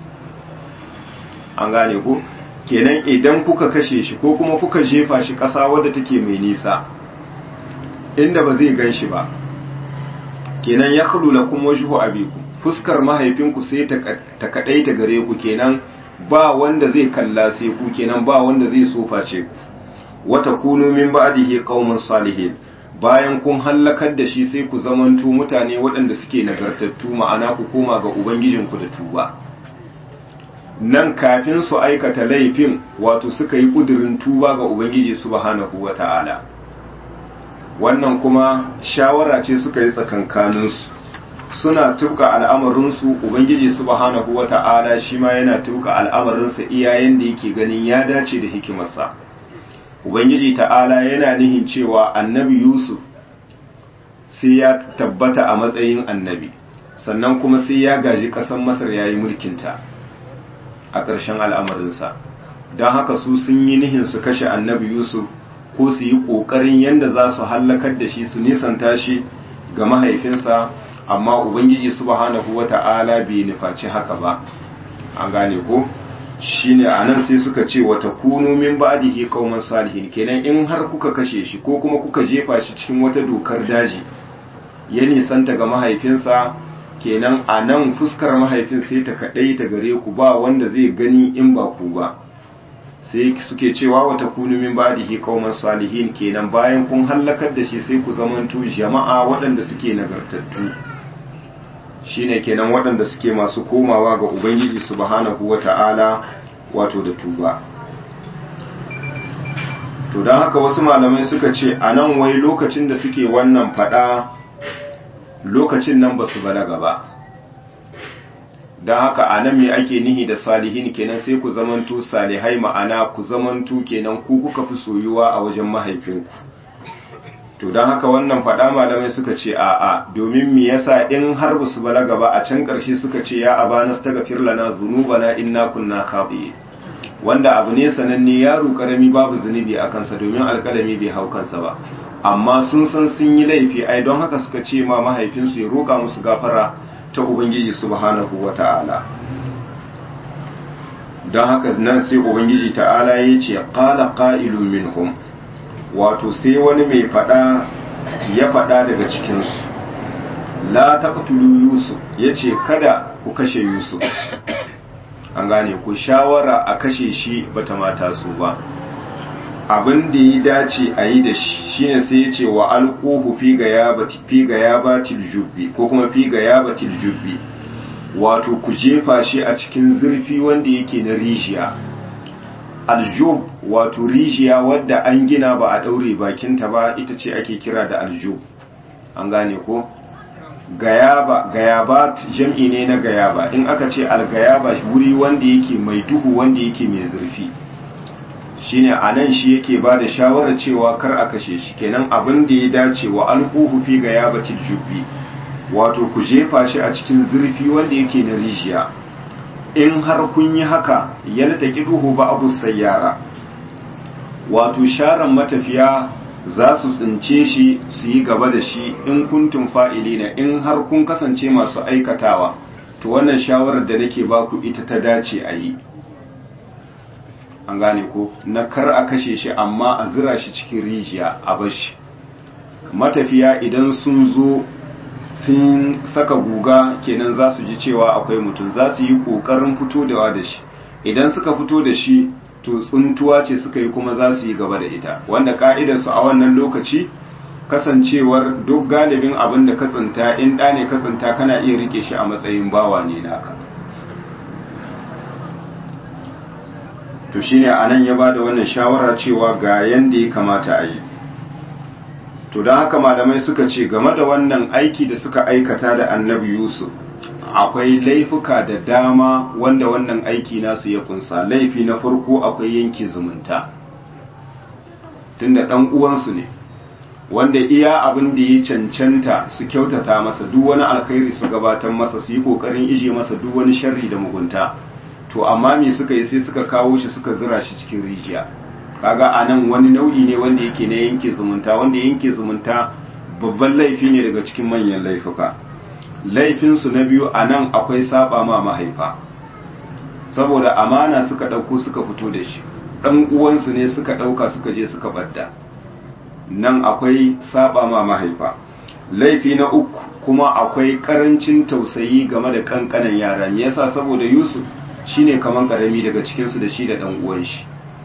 an gane ku kenan idan kuka kashe shi ko kuma kuka jefa shi ƙasa wadda take mai nisa inda ba zai gan shi ba kenan ya khulu lakum wajhu abiku fuskar mahaifinku sai ta kadai ta gare ku kenan ba wanda zai kalla sai ku kenan ba wanda zai soface ku wata kunu min ba'dihi qauman salihin bayan kun hallakar da shi sai ku zamanto mutane waɗanda suke nagartattu ma'ana ku koma ga ubangijinku da tuba nan kafin su aikata laifin wato suka yi kudirin tuba ga ubangiji subhanahu wata'ala wannan kuma shawara ce suka yi tsakankaninsu suna tuka al'amarinsu ubangiji subhanahu wata'ala shi ma yana tuka al'amarinsa iyayen da yake ganin ya dace da hikimarsa ubangiji ta'ala yana nihin cewa annabi yusuf sai ya tabbata a matsayin annabi sannan kuma sai ya gaji ƙasar masar ya yi mulkinta a ƙarshen al'amarinsa don haka su sun yi nihin su kashe annabi yusuf ko su yi ƙoƙarin yadda za su hallakar da shi su nisanta shi ga mahaifinsa amma ubangiji subhanahu wata'ala bai nufaci haka ba an gane ko shine anan sai suka ce wata kunu min ba'dihi qauman salihin kenan in har kuka kashe shi ko kuma kuka jefa shi cikin wata dokar daji ya nisanta ga mahaifinsa kenan a nan fuskar mahaifin sai ta kaɗai ta gare ku ba wanda zai gani in ba ku ba sai suke cewa wata kunu min ba'dihi qauman salihin kenan bayan kun hallakar da shi sai ku zamanto jama'a waɗanda suke nagartattu shine kenan waɗanda suke masu komawa ga ubangiji subhanahu wata'ala wato da tuba to don haka wasu malamai suka ce a nan wai lokacin da suke wannan fada lokacin nan ba su balaga ba don haka a nan me ake nihi da salihin kenan sai ku zamanto salihai ma'ana ku zamanto kenan ku kuka fi soyuwa a wajen mahaifinku to don haka wannan faɗa malamai suka ce a'a domin me yasa in har ba su balaga ba a can ƙarshe suka ce ya abana staghfir lana dhunubana inna kunna khati'in wanda abu ne sananne yaro karami babu zunubi a kansa domin alƙalami bai hau kansa ba amma sun san sun yi laifi ai don haka suka ce ma mahaifinsu ya roƙa musu gafara ta ubangiji subhanahu wata'ala don haka nan sai ubangiji ta'ala ya ce qala qa'ilun minhum wato sai wani mai fada ya fada daga cikinsu la taqtulu yusuf yace kada ku kashe yusuf an gane ku shawara a kashe shi bata mata su ba abin da ya dace a yi da shi shine sai ya ce wa alquhu fi gayabati fi gayabatil jubbi ko kuma fi gayabatil jubbi wato ku jefa shi a cikin zurfi wanda yake na rijiya aljub wato rijiya wadda an gina ba a daure bakinta ba ita ce ake kira da aljub an gane ko gayaba gayabat jam'i ne na gayaba in aka ce algayaba wuri wanda yake mai duhu wanda yake mai zurfi shine anan shi yake ba da shawarar cewa kar a kashe shi kenan abin da ya dace wa alquhu fi gayabatil jubbi wato ku jefa shi a cikin zurfi wanda yake na rijiya in har kun yi haka yalta kiduhu ba abu sayyara wato sharan matafiya za su tsince shi su yi gaba da shi in kuntum fa'ilina in har kun kasance masu aikatawa to wannan shawarar da nake baku ita ta dace a yi an gane ko na kar a kashe shi amma a zira shi cikin rijiya a bashi matafiya idan sun zo sun saka guga kenan za su ji cewa akwai mutum za su yi ƙoƙarin fito da da shi idan suka fito da shi to tsuntuwa ce suka yi kuma za su yi gaba da ita wanda ka'idarsu a wannan lokaci kasancewar duk galibin abin da ka tsinta in ɗa ne ka tsinta kana iya rike shi a matsayin bawa ne naka to shine anan ya bada wannan shawara cewa ga yanda ya kamata a yi to don haka malamai suka ce game da wannan aiki da suka aikata da annabi yusuf akwai laifuka da dama wanda wannan aiki nasu ya kunsa laifi na farko akwai yanki zumunta tunda dan uwansu ne wanda iya abin da ya cancanta su kyautata masa duk wani alkhairi su gabatar masa su yi kokarin ije masa duk wani sharri da mugunta to amma me suka yi sai suka kawo shi suka zura shi cikin rijiya kaga anan wani nau'i ne wanda yake na yanke zumunta wanda yanke zumunta babban laifi ne daga cikin manyan laifuka laifinsu na biyu anan akwai saba ma mahaifa saboda amana suka ɗauko suka fito da shi ɗan uwansu ne suka ɗauka suka je suka ɓadda nan akwai saba ma mahaifa laifi na uku kuma akwai ƙarancin tausayi game da ƙanƙanan yara me yasa saboda yusuf shine kaman ƙarami daga cikinsu da shi da ɗan uwan shi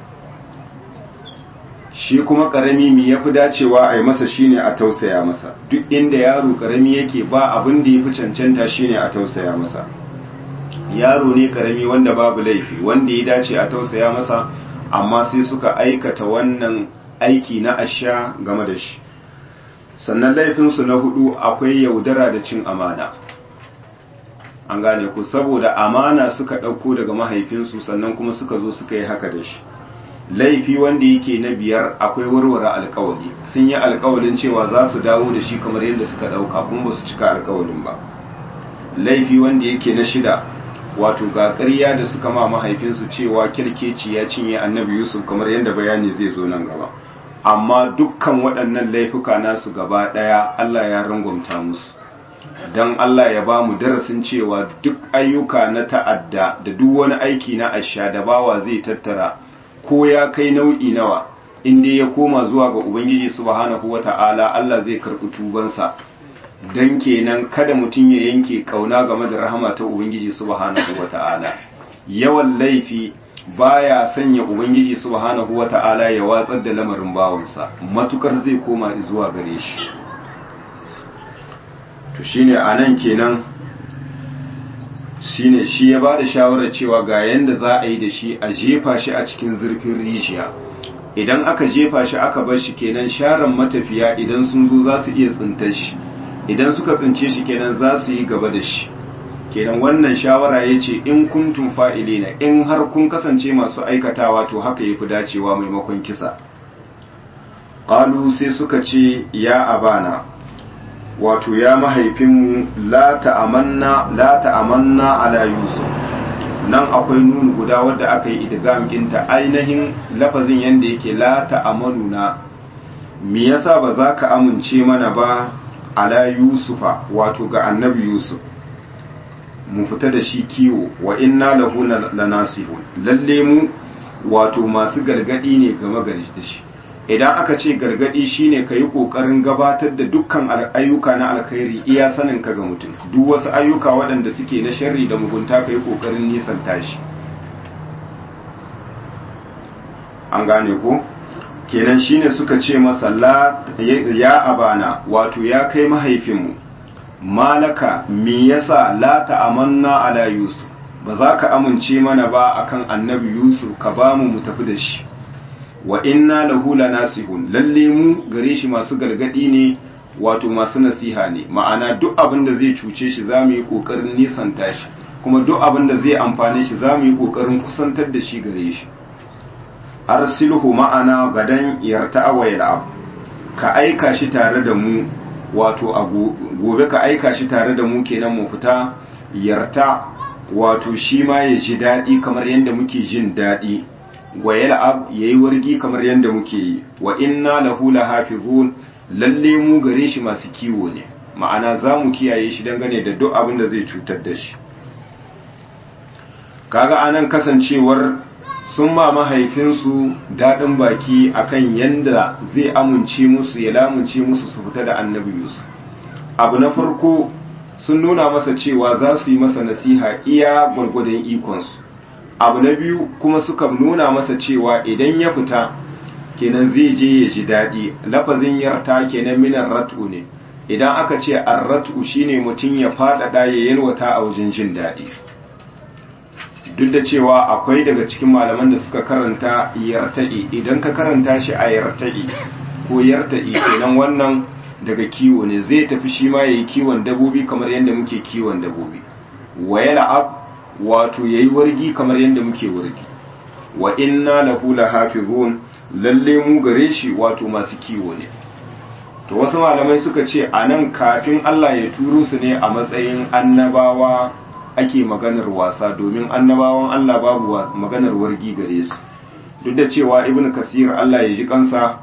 shi kuma ƙarami mi ya fi dacewa a yi masa shine a tausaya masa duk inda yaro ƙarami yake ba abin da ya fi cancanta shine a tausaya masa yaro ne karami wanda babu laifi wanda ya dace a tausaya masa amma sai suka aikata wannan aiki na asha game da shi sannan laifinsu na hudu akwai yaudara da cin amana an gane ku saboda amana suka ɗauko daga mahaifinsu sannan kuma suka zo suka yi haka da shi laifi wanda yake na biyar akwai warware alkawali sun yi alkawalin cewa za su dawo da shi kamar yadda suka ɗauka kuma ba su cika alkawalin ba laifi wanda yake na shida wato ga ƙarya da suka ma mahaifinsu cewa kirkeci ya cinye annabi yusuf kamar yadda bayani zai zo nan gaba amma dukkan waɗannan laifuka nasu gaba ɗaya allah ya rangwamta musu don allah ya ba mu darasin cewa duk ayyuka na ta'adda da duk wani aiki na asha da bawa zai tattara ko ya kai nau'i nawa inda ya koma zuwa ga ubangiji subhanahu wata'ala allah zai karɓi tubansa dan kenan kada mutum ya yanke kauna game da rahama ta ubangiji subhanahu wata'ala yawan laifi baya sanya ubangiji subhanahu wata'ala ya watsar da lamarin bawansa matukar zai koma zuwa gare shi to shine anan kenan shine shi ya bada shawarar cewa ga yanda za a yi da shi a jefa shi a cikin zurfin rijiya idan aka jefa shi aka bar shi kenan sharan matafiya idan sun zo za su iya tsintar shi idan suka tsince shi kenan za su yi gaba da shi kenan wannan shawara ya ce in kuntum fa'ilina in har kun kasance masu aikatawa to haka ya fi dacewa maimakon kisa ƙalu sai suka ce ya abana wato ya mahaifinmu la ta'amanna la ta'amanna ala yusuf nan akwai nunu guda wadda aka yi idgam ginta ainihin lafazin yanda yake la ta'amanuna me yasa ba za ka amince mana ba ala yusufa wato ga annabi yusuf mu fita da shi kiwo wa inna lahu lanasihun lalle mu wato masu gargadi ne game gari da shi idan aka ce gargadi shine ka yi kokarin gabatar da dukkan ayyuka na alkhairi iya sanin ka ga mutum duk wasu ayyuka waɗanda suke na sharri da mugunta ka yi kokarin nisan tashi an gane ko kenan shine suka ce masa ya abana wato ya kai mahaifinmu malaka me yasa la ta'amanna ala yusuf ba za ka amince mana ba akan annabi yusuf ka ba mu mu tafi da shi wa inna lahu lanasihun lalle mu gare shi masu gargadi ne wato masu nasiha ne ma'ana duk abin da zai cuce shi za mu yi kokarin nisanta shi kuma duk abin da zai amfane shi za mu yi kokarin kusantar da shi gare shi arsilhu ma'ana gadan yarta wa yal'ab ka aika shi tare da mu wato a gobe ka aika shi tare da mu kenan mu fita yarta wato shi ma ya ji daɗi kamar yadda muke jin daɗi wa yal'ab yayi wargi kamar yadda muke yi wa inna lahu lahafizun lalle mu gare shi masu kiwo ne ma'ana za mu kiyaye shi dangane da duk abin da zai cutar da shi kaga anan kasancewar sun ma mahaifinsu daɗin baki akan yanda zai amince musu ya lamunce musu su fita da annabi Yusuf abu na farko sun nuna masa cewa za su yi masa nasiha iya gwargwadon ikonsu abu na biyu kuma suka nuna masa cewa idan ya fita kenan zai je ya ji daɗi lafazin yarta kenan minan rat'u ne idan aka ce arrat'u shine mutum ya faɗaɗa ya yalwata a wajen jin daɗi duk da cewa akwai daga cikin malaman da suka karanta yarta'i idan ka karanta shi a yarta'i ko yarta'i kenan wannan daga kiwo ne zai tafi shi ma yayi kiwon dabobi kamar yadda muke kiwon dabobi wa yal'ab wato yayi wargi kamar yadda muke wargi wa inna lahu lahafizun lalle mu gare shi wato masu kiwo ne to wasu malamai suka ce a nan kafin Allah ya turo su ne a matsayin annabawa ake maganar wasa domin annabawan Allah babu maganar wargi gare su duk da cewa ibn kasir Allah ya ji kansa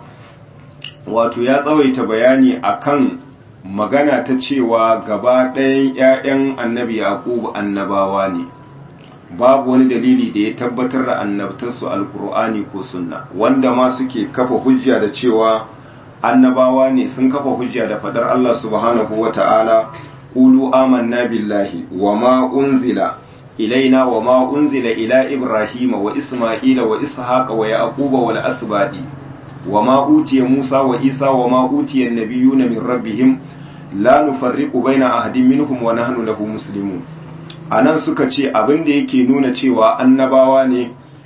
wato ya tsawaita bayani akan magana ta cewa gaba ɗayan 'ya'yan annabi yaqub annabawa ne babu wani dalili da ya tabbatar da annabtarsu alkur'ani ko sunna wanda ma suke kafa hujja da cewa annabawa ne sun kafa hujja da fadar Allah subhanahu wata'ala qulu amanna billahi wama unzila ilaina wama unzila ila ibrahima wa isma'ila wa ishaqa wa yaquba wal asbadi wama utiya musa wa isa wama utiya an-nabiyuna min rabbihim la nufarriqu baina ahadin minhum wa nahnu lahu muslimun anan suka ce abin da yake nuna cewa annabawa ne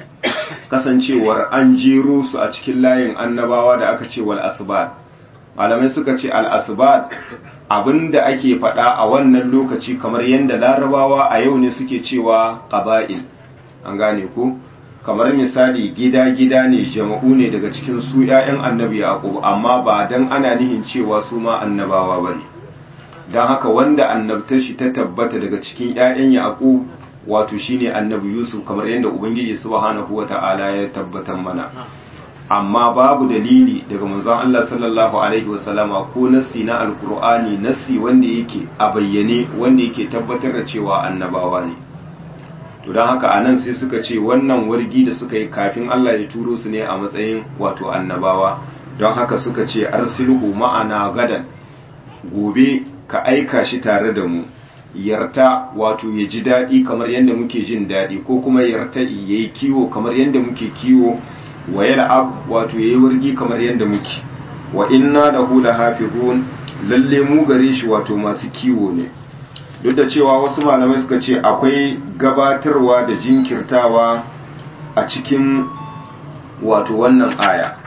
kasancewar an jero su a cikin layin annabawa da aka ce wal asbad malamai suka ce al asbad abinda ake faɗa a wannan lokaci kamar yadda larabawa a yau ne suke cewa qaba'il an gane ko kamar misali gida-gida ne jama'u ne daga cikin su 'ya'yan annabi yaqub amma ba dan ana nihin cewa su ma annabawa bane dan haka wanda annabtar shi ta tabbata daga cikin 'ya'yan yaqub wato shine annabi yusuf kamar yadda ubangiji subhanahu wata'ala ya tabbatar mana amma babu dalili daga manzon Allah sallallahu alaihi wasallama ko nassi na alkur'ani nassi wanda yake a bayyane wanda yake tabbatar da cewa annabawa ne to don haka anan sai suka ce wannan wargi da suka yi kafin Allah ya turo su ne a matsayin wato annabawa don haka suka ce arsilhu ma'ana gadan gobe ka aika shi tare da mu yarta wato ya ji daɗi kamar yadda muke jin daɗi ko kuma yarta ya yi kiwo kamar yadda muke kiwo wa yal'ab wato yayi wargi kamar yadda muke wa inna lahu lahafizun lalle mu gare shi wato masu kiwo ne duk da cewa wasu malamai suka ce akwai gabatarwa da jinkirtawa a cikin wato wannan aya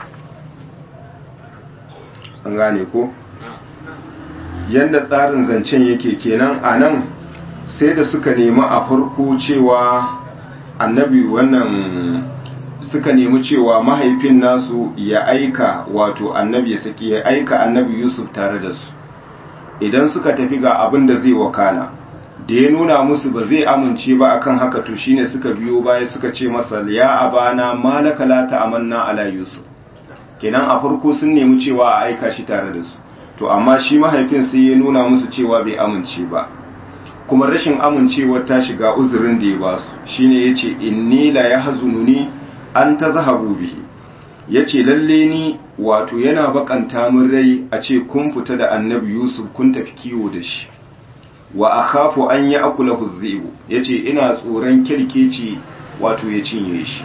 an gane ko yadda tsarin zancen yake kenan a nan sai da suka nemi a farko cewa annabi wannan suka nemi cewa mahaifin nasu ya aika wato annabi ya saki ya aika annabi yusuf tare da su idan suka tafi ga abin da zai wakana da ya nuna musu ba zai amince ba akan haka to shine suka biyo baya suka ce masa ya abana malaka la ta'amanna ala yusuf kenan a farko sun nemi cewa a aika shi tare da su to amma shi mahaifin sai ya nuna musu cewa bai amince ba kuma rashin amincewar ta shiga uzurin da ya ba su shine yace inni la yahzununi an tazhabu bihi yace lalle ni wato yana bakanta min rai a ce kun fita da annabi yusuf kun tafi kiwo da shi wa akhafu an ya'kulahu dhibu yace ina tsoron kirkeci wato ya cinye shi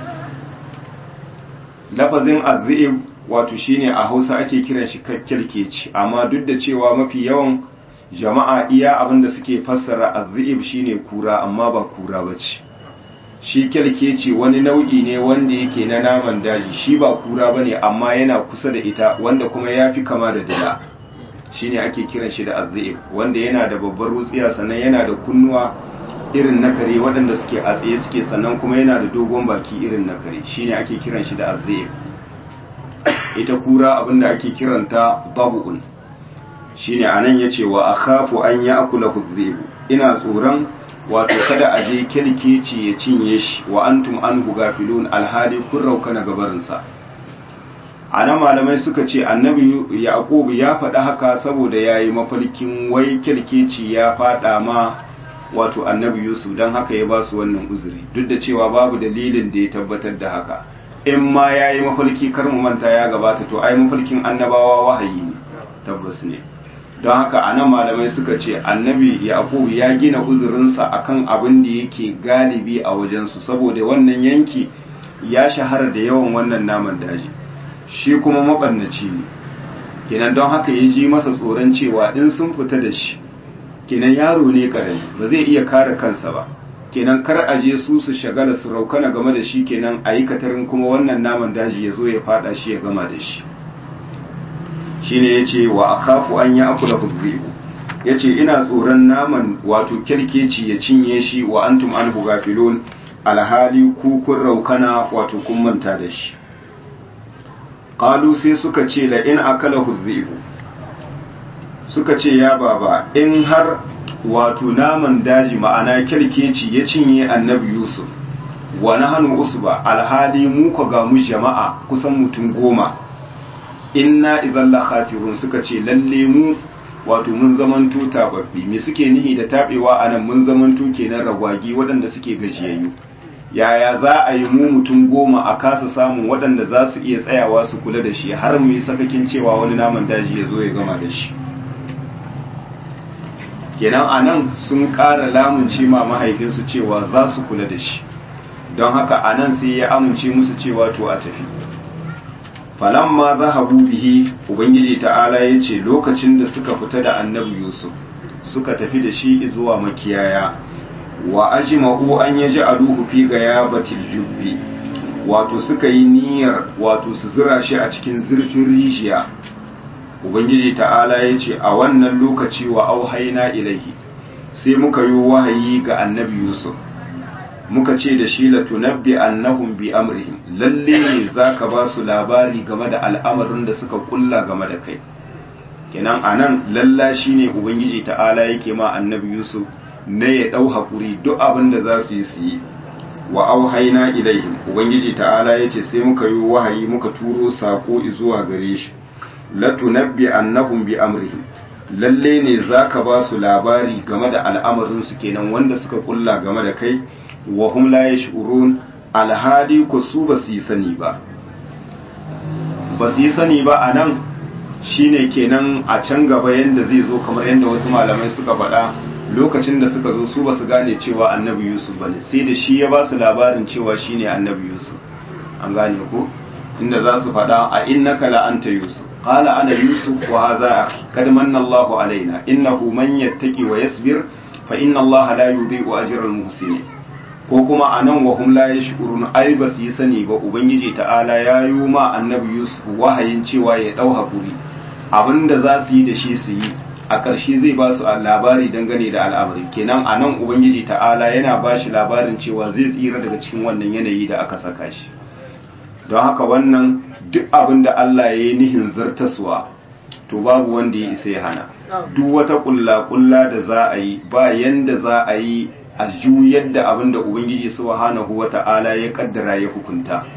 lafazin azzib wato shine a Hausa ake kiran shi kirkeci amma duk da cewa mafi yawan jama'a iya abinda suke fassara azzib shine kura amma ba kura bace shi kirkeci wani nau'i ne wanda yake na naman daji shi ba kura bane amma yana kusa da ita wanda kuma yafi kama da dila shine ake kiran shi da azzib wanda yana da babbar wutsiya sannan yana da kunnuwa irin na kare waɗanda suke a tsaye suke sannan kuma yana da dogon baki irin na kare shine ake kiran shi da azzib ita kura abinda ake kiranta babu'un shine anan yace wa akhafu an ya'kula hudhibu ina tsoron wato kada a je kirkeci ya cinye shi wa antum anhu gafilun alhali kun rauka na gabarinsa ana malamai suka ce annabi yaqub ya faɗa haka saboda yayi mafarkin wai kirkeci ya faɗa ma wato annabi yusuf don haka ya ba su wannan uzuri duk da cewa babu dalilin da ya tabbatar da haka in ma yayi mafarki kar mu manta ya gabata to ai mafarkin annabawa wahayi ne tabbas ne don haka a nan malamai suka ce annabi yaqub ya gina uzurinsa akan abin da yake galibi a wajensu saboda wannan yanki ya shahara da yawan wannan naman daji shi kuma mabannaci ne kenan don haka ya ji masa tsoron cewa in sun fita da shi kenan yaro ne karami ba zai iya kare kansa ba kenan kar a je su su shagala su raukana game da shi kenan a yi katarin kuma wannan naman daji ya zo ya fada shi ya gama da shi shine yace wa akhafu an ya'kula hudhibu yace ina tsoron naman wato kirkeci ya cinye shi wa antum anhu gafilun alhali ku kun raukana wato kun manta da shi qalu sai suka ce la in akala hudhibu suka ce ya baba in har wato naman daji ma'ana kirkeci ya cinye annabi yusuf wa nahnu usba alhali mu ko ga mu jama'a kusan mutum goma inna idan la khasirun suka ce lalle mu wato mun zamanto tababbi me suke nihi da tabewa anan mun zamanto kenan ragwagi waɗanda suke gajiyayyu yaya za a yi mu mutum goma a kasa samun waɗanda za su iya tsayawa su kula da shi har mu yi sakakin cewa wani naman daji ya zo ya gama da shi kenan anan sun ƙara lamunce ma mahaifinsu cewa za su kula da shi don haka anan sai ya amince musu cewa to a tafi falamma zahabu bihi ubangiji ta'ala ya ce lokacin da suka fita da annabi yusuf suka tafi da shi zuwa makiyaya wa ajma'u an yaj'aluhu fi gayabatil jubbi wato suka yi niyyar wato su zira shi a cikin zurfin rijiya ubangiji ta'ala ya ce a wannan lokaci wa auhaina ilaihi sai muka yi wahayi ga annabi yusuf muka ce da shi la tunabbi annahum bi amrihim lalle ne zaka ba su labari game da al'amarin da suka kulla game da kai kenan anan lalla shine ubangiji ta'ala yake ma annabi yusuf na ya dau hakuri duk abin da za su yi su yi wa auhaina ilaihim ubangiji ta'ala yace sai muka yi wahayi muka turo sako zuwa gare shi la tunabbi annahum bi amrihim lalle ne zaka ba su labari game da al'amarin su kenan wanda suka kulla game da kai wa hum la yash'urun alhadi ku su ba su yi sani ba ba su yi sani ba anan shine kenan a can gaba yanda zai zo kamar yanda wasu malamai suka faɗa lokacin da suka zo su ba su gane cewa annabi yusuf bane sai da shi ya ba su labarin cewa shine annabi yusuf an gane ko inda za su faɗa a innaka la anta yusuf qala ana yusuf wa hadha akhi kad manna Allahu alaina innahu man yattaqi wa yasbir fa inna Allaha la yudhi'u ajra al-muhsinin ko kuma anan wa hum la yashkurun ai ba su yi sani ba ubangiji ta'ala ya yi ma annabi yusuf wahayin cewa ya dau hakuri abinda za su yi da shi su yi a ƙarshe zai ba su labari dangane da al'amari kenan a nan ubangiji ta'ala yana ba shi labarin cewa zai tsira daga cikin wannan yanayi da aka saka shi don haka wannan duk abin da Allah ya yi nihin zartaswa to babu wanda ya isa ya hana duk wata ƙulla-ƙulla da za a yi ba yanda za a yi a juyar da abin da ubangiji subhanahu wa ta'ala ya kaddara ya hukunta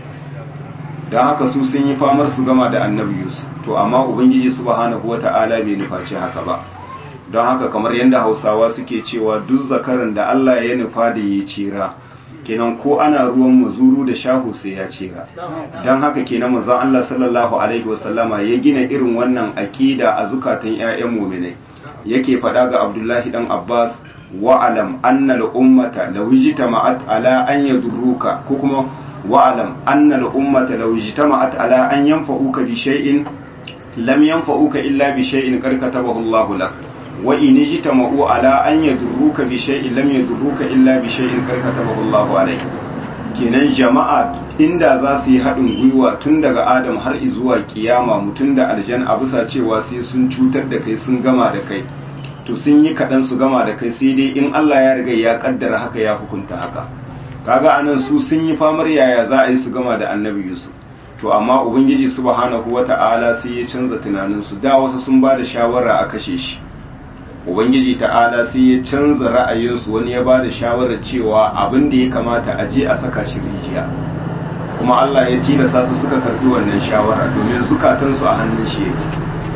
don haka su sun yi famar su gama da annabi yusuf to amma ubangiji subhanahu wata'ala bai nufaci haka ba don haka kamar yadda hausawa suke cewa duk zakaran da allah ya nufa da ya cira kenan ko ana ruwan mazuru da shahu sai ya cira don haka kenan manzon allah sallallahu alaihi wasallama ya gina irin wannan aƙida a zukatan 'ya'yan muminai yake faɗa ga abdullahi dan abbas wa'alam anna al-ummata law ijtama'at ala an yadurruka ko kuma wa'alam anna al-ummata law ijtama'at ala an yanfa'uka bi shay'in lam yanfa'uka illa bi shay'in qad katabahu Allahu lak wa in ijtama'u ala an yadurruka bi shay'in lam yadurruka illa bi shay'in qad katabahu Allahu alayk kenan jama'a inda za su yi haɗin gwiwa tun daga Adam har zuwa kiyama mutum da aljan a bisa cewa sai sun cutar da kai sun gama da kai to sun yi kaɗan su gama da kai sai dai in Allah ya riga ya kaddara haka ya hukunta haka kaga anan su sun yi famar yaya za a yi su gama da annabi Yusuf to amma ubangiji subhanahu wata'ala sai ya canza tunanin su da wasu sun ba da shawara a kashe shi ubangiji ta'ala sai ya canza ra'ayinsu wani ya ba da shawarar cewa abin da ya kamata a je a saka shi rijiya kuma Allah ya tilasa su suka karbi wannan shawara domin zukatansu a hannun shi yake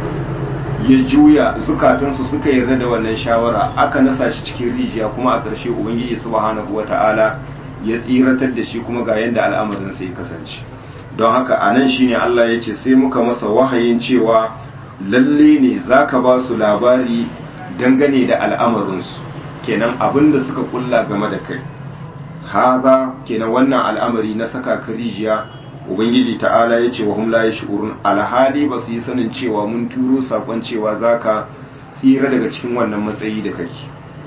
ya juya zukatansu suka yarda da wannan shawara aka nasa shi cikin rijiya kuma a ƙarshe ubangiji subhanahu wata'ala ya tsiratar da shi kuma ga yadda al'amarin sai kasance don haka a nan shine Allah ya ce sai muka masa wahayin cewa lalle ne zaka ba su labari dangane da al'amarinsu kenan abin da suka kulla game da kai haza kenan wannan al'amari na saka ka rijiya ubangiji ta'ala ya ce wa hum la yashurun alhali ba su yi sanin cewa mun turo sakon cewa zaka tsira daga cikin wannan matsayi da kake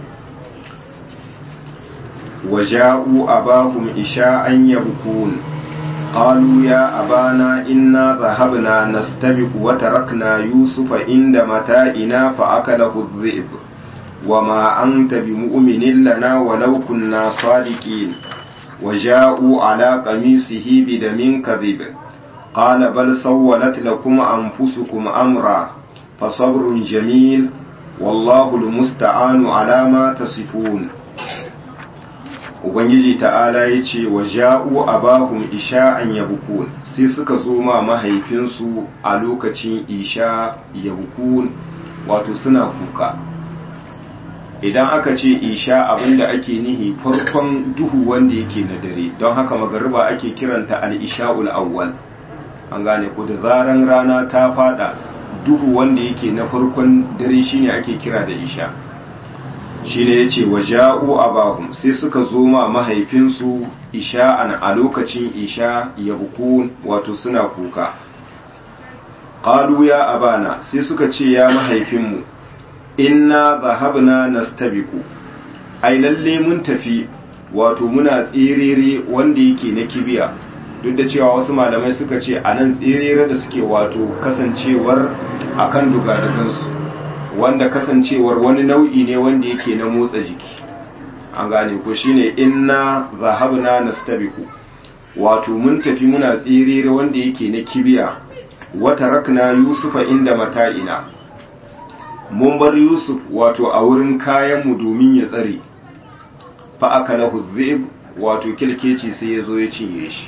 waja'u abahum isha'an yabkun qalu ya abana inna dhahabna nastabiq wa tarakna yusufa inda mata'ina fa akalahu adh-dhi'b وما أنت بمؤمن لنا ولو كنا صادقين وجاءوا على قميصه بدم كذب قال بل سولت لكم أنفسكم أمرا فصبر جميل wallahu almusta'anu ala ma tasifun ubangiji ta'ala ya ce wa ja'u abahum isha'an yabkun sai suka zo ma mahaifinsu a lokacin isha yabkun wato suna kuka idan aka ce isha abinda ake nihi farkon duhu wanda yake na dare don haka magariba ake kiranta al-isha'ul awwal an gane ko da zaran rana ta fada duhu wanda yake na farkon dare shine ake kira da isha shine yace waja'u abahum sai suka zo ma mahaifinsu isha'an a lokacin isha yabkun wato suna kuka qalu ya abana sai suka ce ya mahaifinmu inna zahabna nastabiqu ai lalle mun tafi wato muna tserere wanda yake na kibiya duk da cewa wasu malamai suka ce a nan tserere da suke wato kasancewar akan dugadugansu wanda kasancewar wani nau'i ne wanda yake na motsa jiki an gane ko shine inna zahabna nastabiqu wato mun tafi muna tserere wanda yake na kibiya wata rakna yusufa inda mata'ina mun bar yusuf wato a wurin kayanmu domin ya tsare fa aka na huzzib wato kirkeci sai ya zo ya cinye shi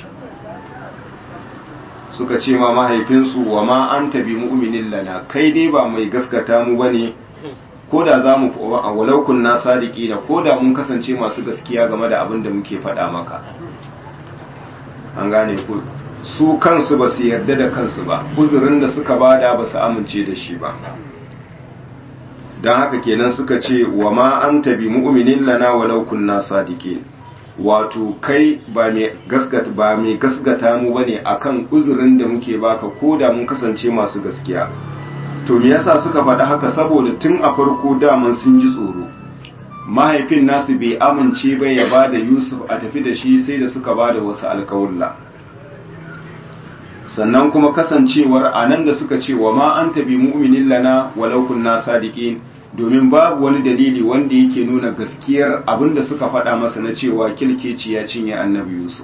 suka ce ma mahaifinsu wa ma an tabi mu'minin lana kai dai ba mai gaskata mu bane ko da za mu a walaukun na sadiki na ko da mun kasance masu gaskiya game da abin da muke faɗa maka an gane ku su kansu ba su yarda da kansu ba uzurin da suka bada ba su amince da shi ba don haka kenan suka ce wa ma an tabi mu'minin lana walau kunna sadiqin wato kai ba mai gasgata ba mai gasgata mu bane akan uzurin da muke baka ko da mun kasance masu gaskiya to me yasa suka faɗa haka saboda tun a farko daman sun ji tsoro mahaifin nasu bai amince ba ya ba da yusuf a tafi da shi sai da suka ba da wasu alkawulla sannan kuma kasancewar a nan da suka ce wa ma an tabi mu'minin lana walau kunna sadiqin domin babu wani dalili wanda yake nuna gaskiyar abin da suka faɗa masa na cewa kilkeci ya cinye annabi yusuf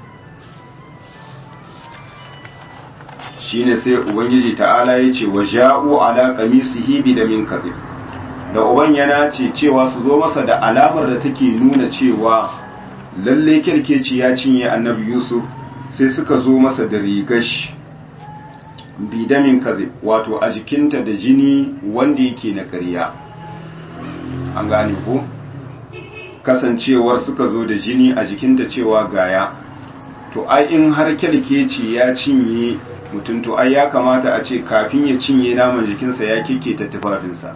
shine sai ubangiji ta'ala ya ce wa ja'u ala qamisihi bi damin kadhib da uban yana ce cewa su zo masa da alamar da take nuna cewa lalle kilkeci ya cinye annabi yusuf sai suka zo masa da rigash bidamin kazib wato a jikinta da jini wanda yake na ƙarya an gane ko kasancewar suka zo da jini a jikinta cewa gaya to ai in har kyalkeci ya cinye mutum to ai ya kamata a ce kafin ya cinye naman jikinsa ya kike tufafinsa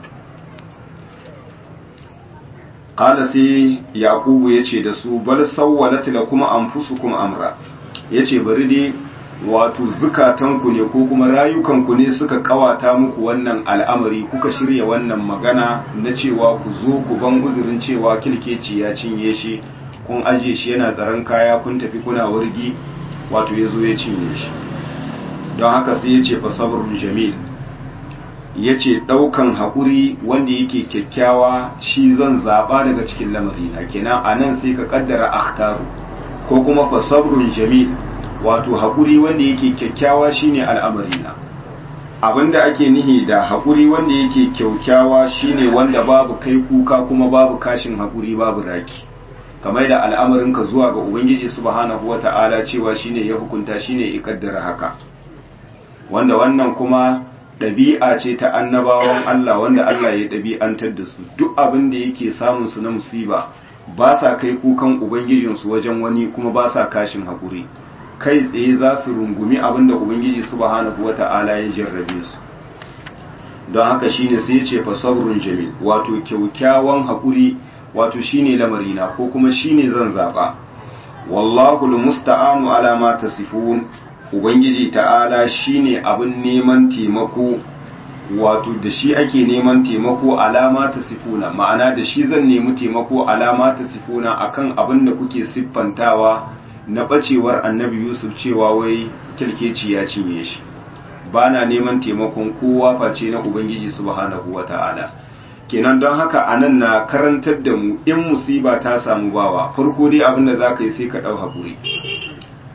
qala sai yaqubu yace da su bal sawwalat lakum anfusukum amra yace bari dai wato zukatanku ne ko kuma rayukanku ne suka kawata muku wannan al'amari kuka shirya wannan magana na cewa ku zo ku ban uzurin cewa kilkeci ya cinye shi kun aje shi yana tsaron kaya kun tafi kuna wurgi wato ya zo ya cinye shi don haka sai ya ce fa sabrun jamil ya ce ɗaukan haƙuri wanda yake kyakkyawa shi zan zaɓa daga cikin lamarina kenan a nan sai ka ƙaddara akhtaru ko kuma fa sabrun jamil wato haƙuri wanda yake kyakkyawa shine al'amarina abinda ake nihi da haƙuri wanda yake kyakkyawa shine wanda babu kai kuka kuma babu kashin haƙuri babu raki kamar da al'amarinka zuwa ga ubangiji subhanahu wata'ala cewa shine ya hukunta shine ya kaddara haka wanda wannan kuma ɗabi'a ce ta annabawan Allah wanda Allah ya ɗabi'antar da su duk abin da yake samun su na musiba ba sa kai kukan ubangijinsu wajen wani kuma ba sa kashin haƙuri kai tsaye za su rungumi abin da ubangiji subhanahu wata'ala ya jarrabe su don haka shine sai ya ce fa sabrun jamil wato kyaukyawan haƙuri wato shine lamarina ko kuma shine zan zaba wallahu almusta'anu ala ma tasifun ubangiji ta'ala shine abin neman taimako wato da shi ake neman taimako alama ta sifuna ma'ana da shi zan nemi taimako alama ta sifuna akan abin da kuke siffantawa na bacewar annabi yusuf cewa wai kirkeci ya cinye shi ba na neman taimakon kowa face na ubangiji subhanahu wa ta'ala kenan don haka anan na karantar da mu in musiba ta samu bawa farko dai abin da za ka yi sai ka ɗau haƙuri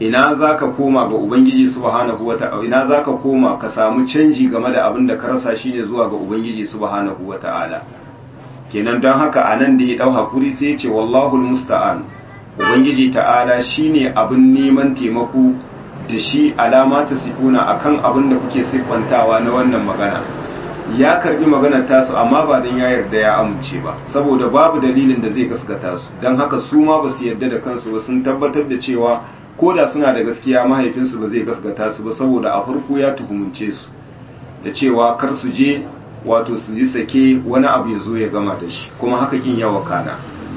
ina zaka koma ga ubangiji subhanahu wata'ala ina zaka koma ka samu canji game da abin da ka rasa shine zuwa ga ubangiji subhanahu wata'ala kenan don haka anan da ya dau hakuri sai ya ce wallahu almusta'an ubangiji ta'ala shine abin neman taimako da shi alama ta sifuna akan abin da kuke siffantawa na wannan magana ya karbi maganar tasu amma ba don ya yarda ya amince ba saboda babu dalilin da zai gaskata su don haka su ma ba su yarda da kansu ba sun tabbatar da cewa ko da suna da gaskiya mahaifinsu ba zai gaskata su ba saboda a farko ya tuhumunce su da cewa kar su je wato su yi sake wani abu ya zo ya gama da shi kuma haka kin yawa kana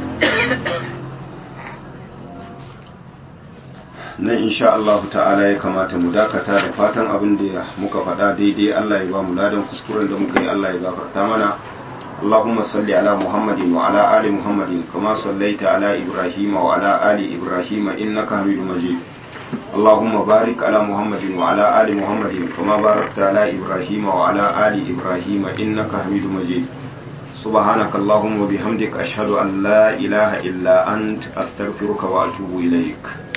nan insha Allah ta'ala ya kamata mu dakata da fatan abin da muka faɗa daidai Allah ya ba mu ladan kuskuren da muka yi Allah ya gafarta mana اللهم صل على محمد وعلى آل محمد كما صليت على إبراهيم وعلى آل إبراهيم إنك حميد مجيد اللهم بارك على محمد وعلى آل محمد كما باركت على إبراهيم وعلى آل إبراهيم إنك حميد مجيد سبحانك اللهم وبحمدك أشهد أن لا إله إلا أنت أستغفرك وأتوب إليك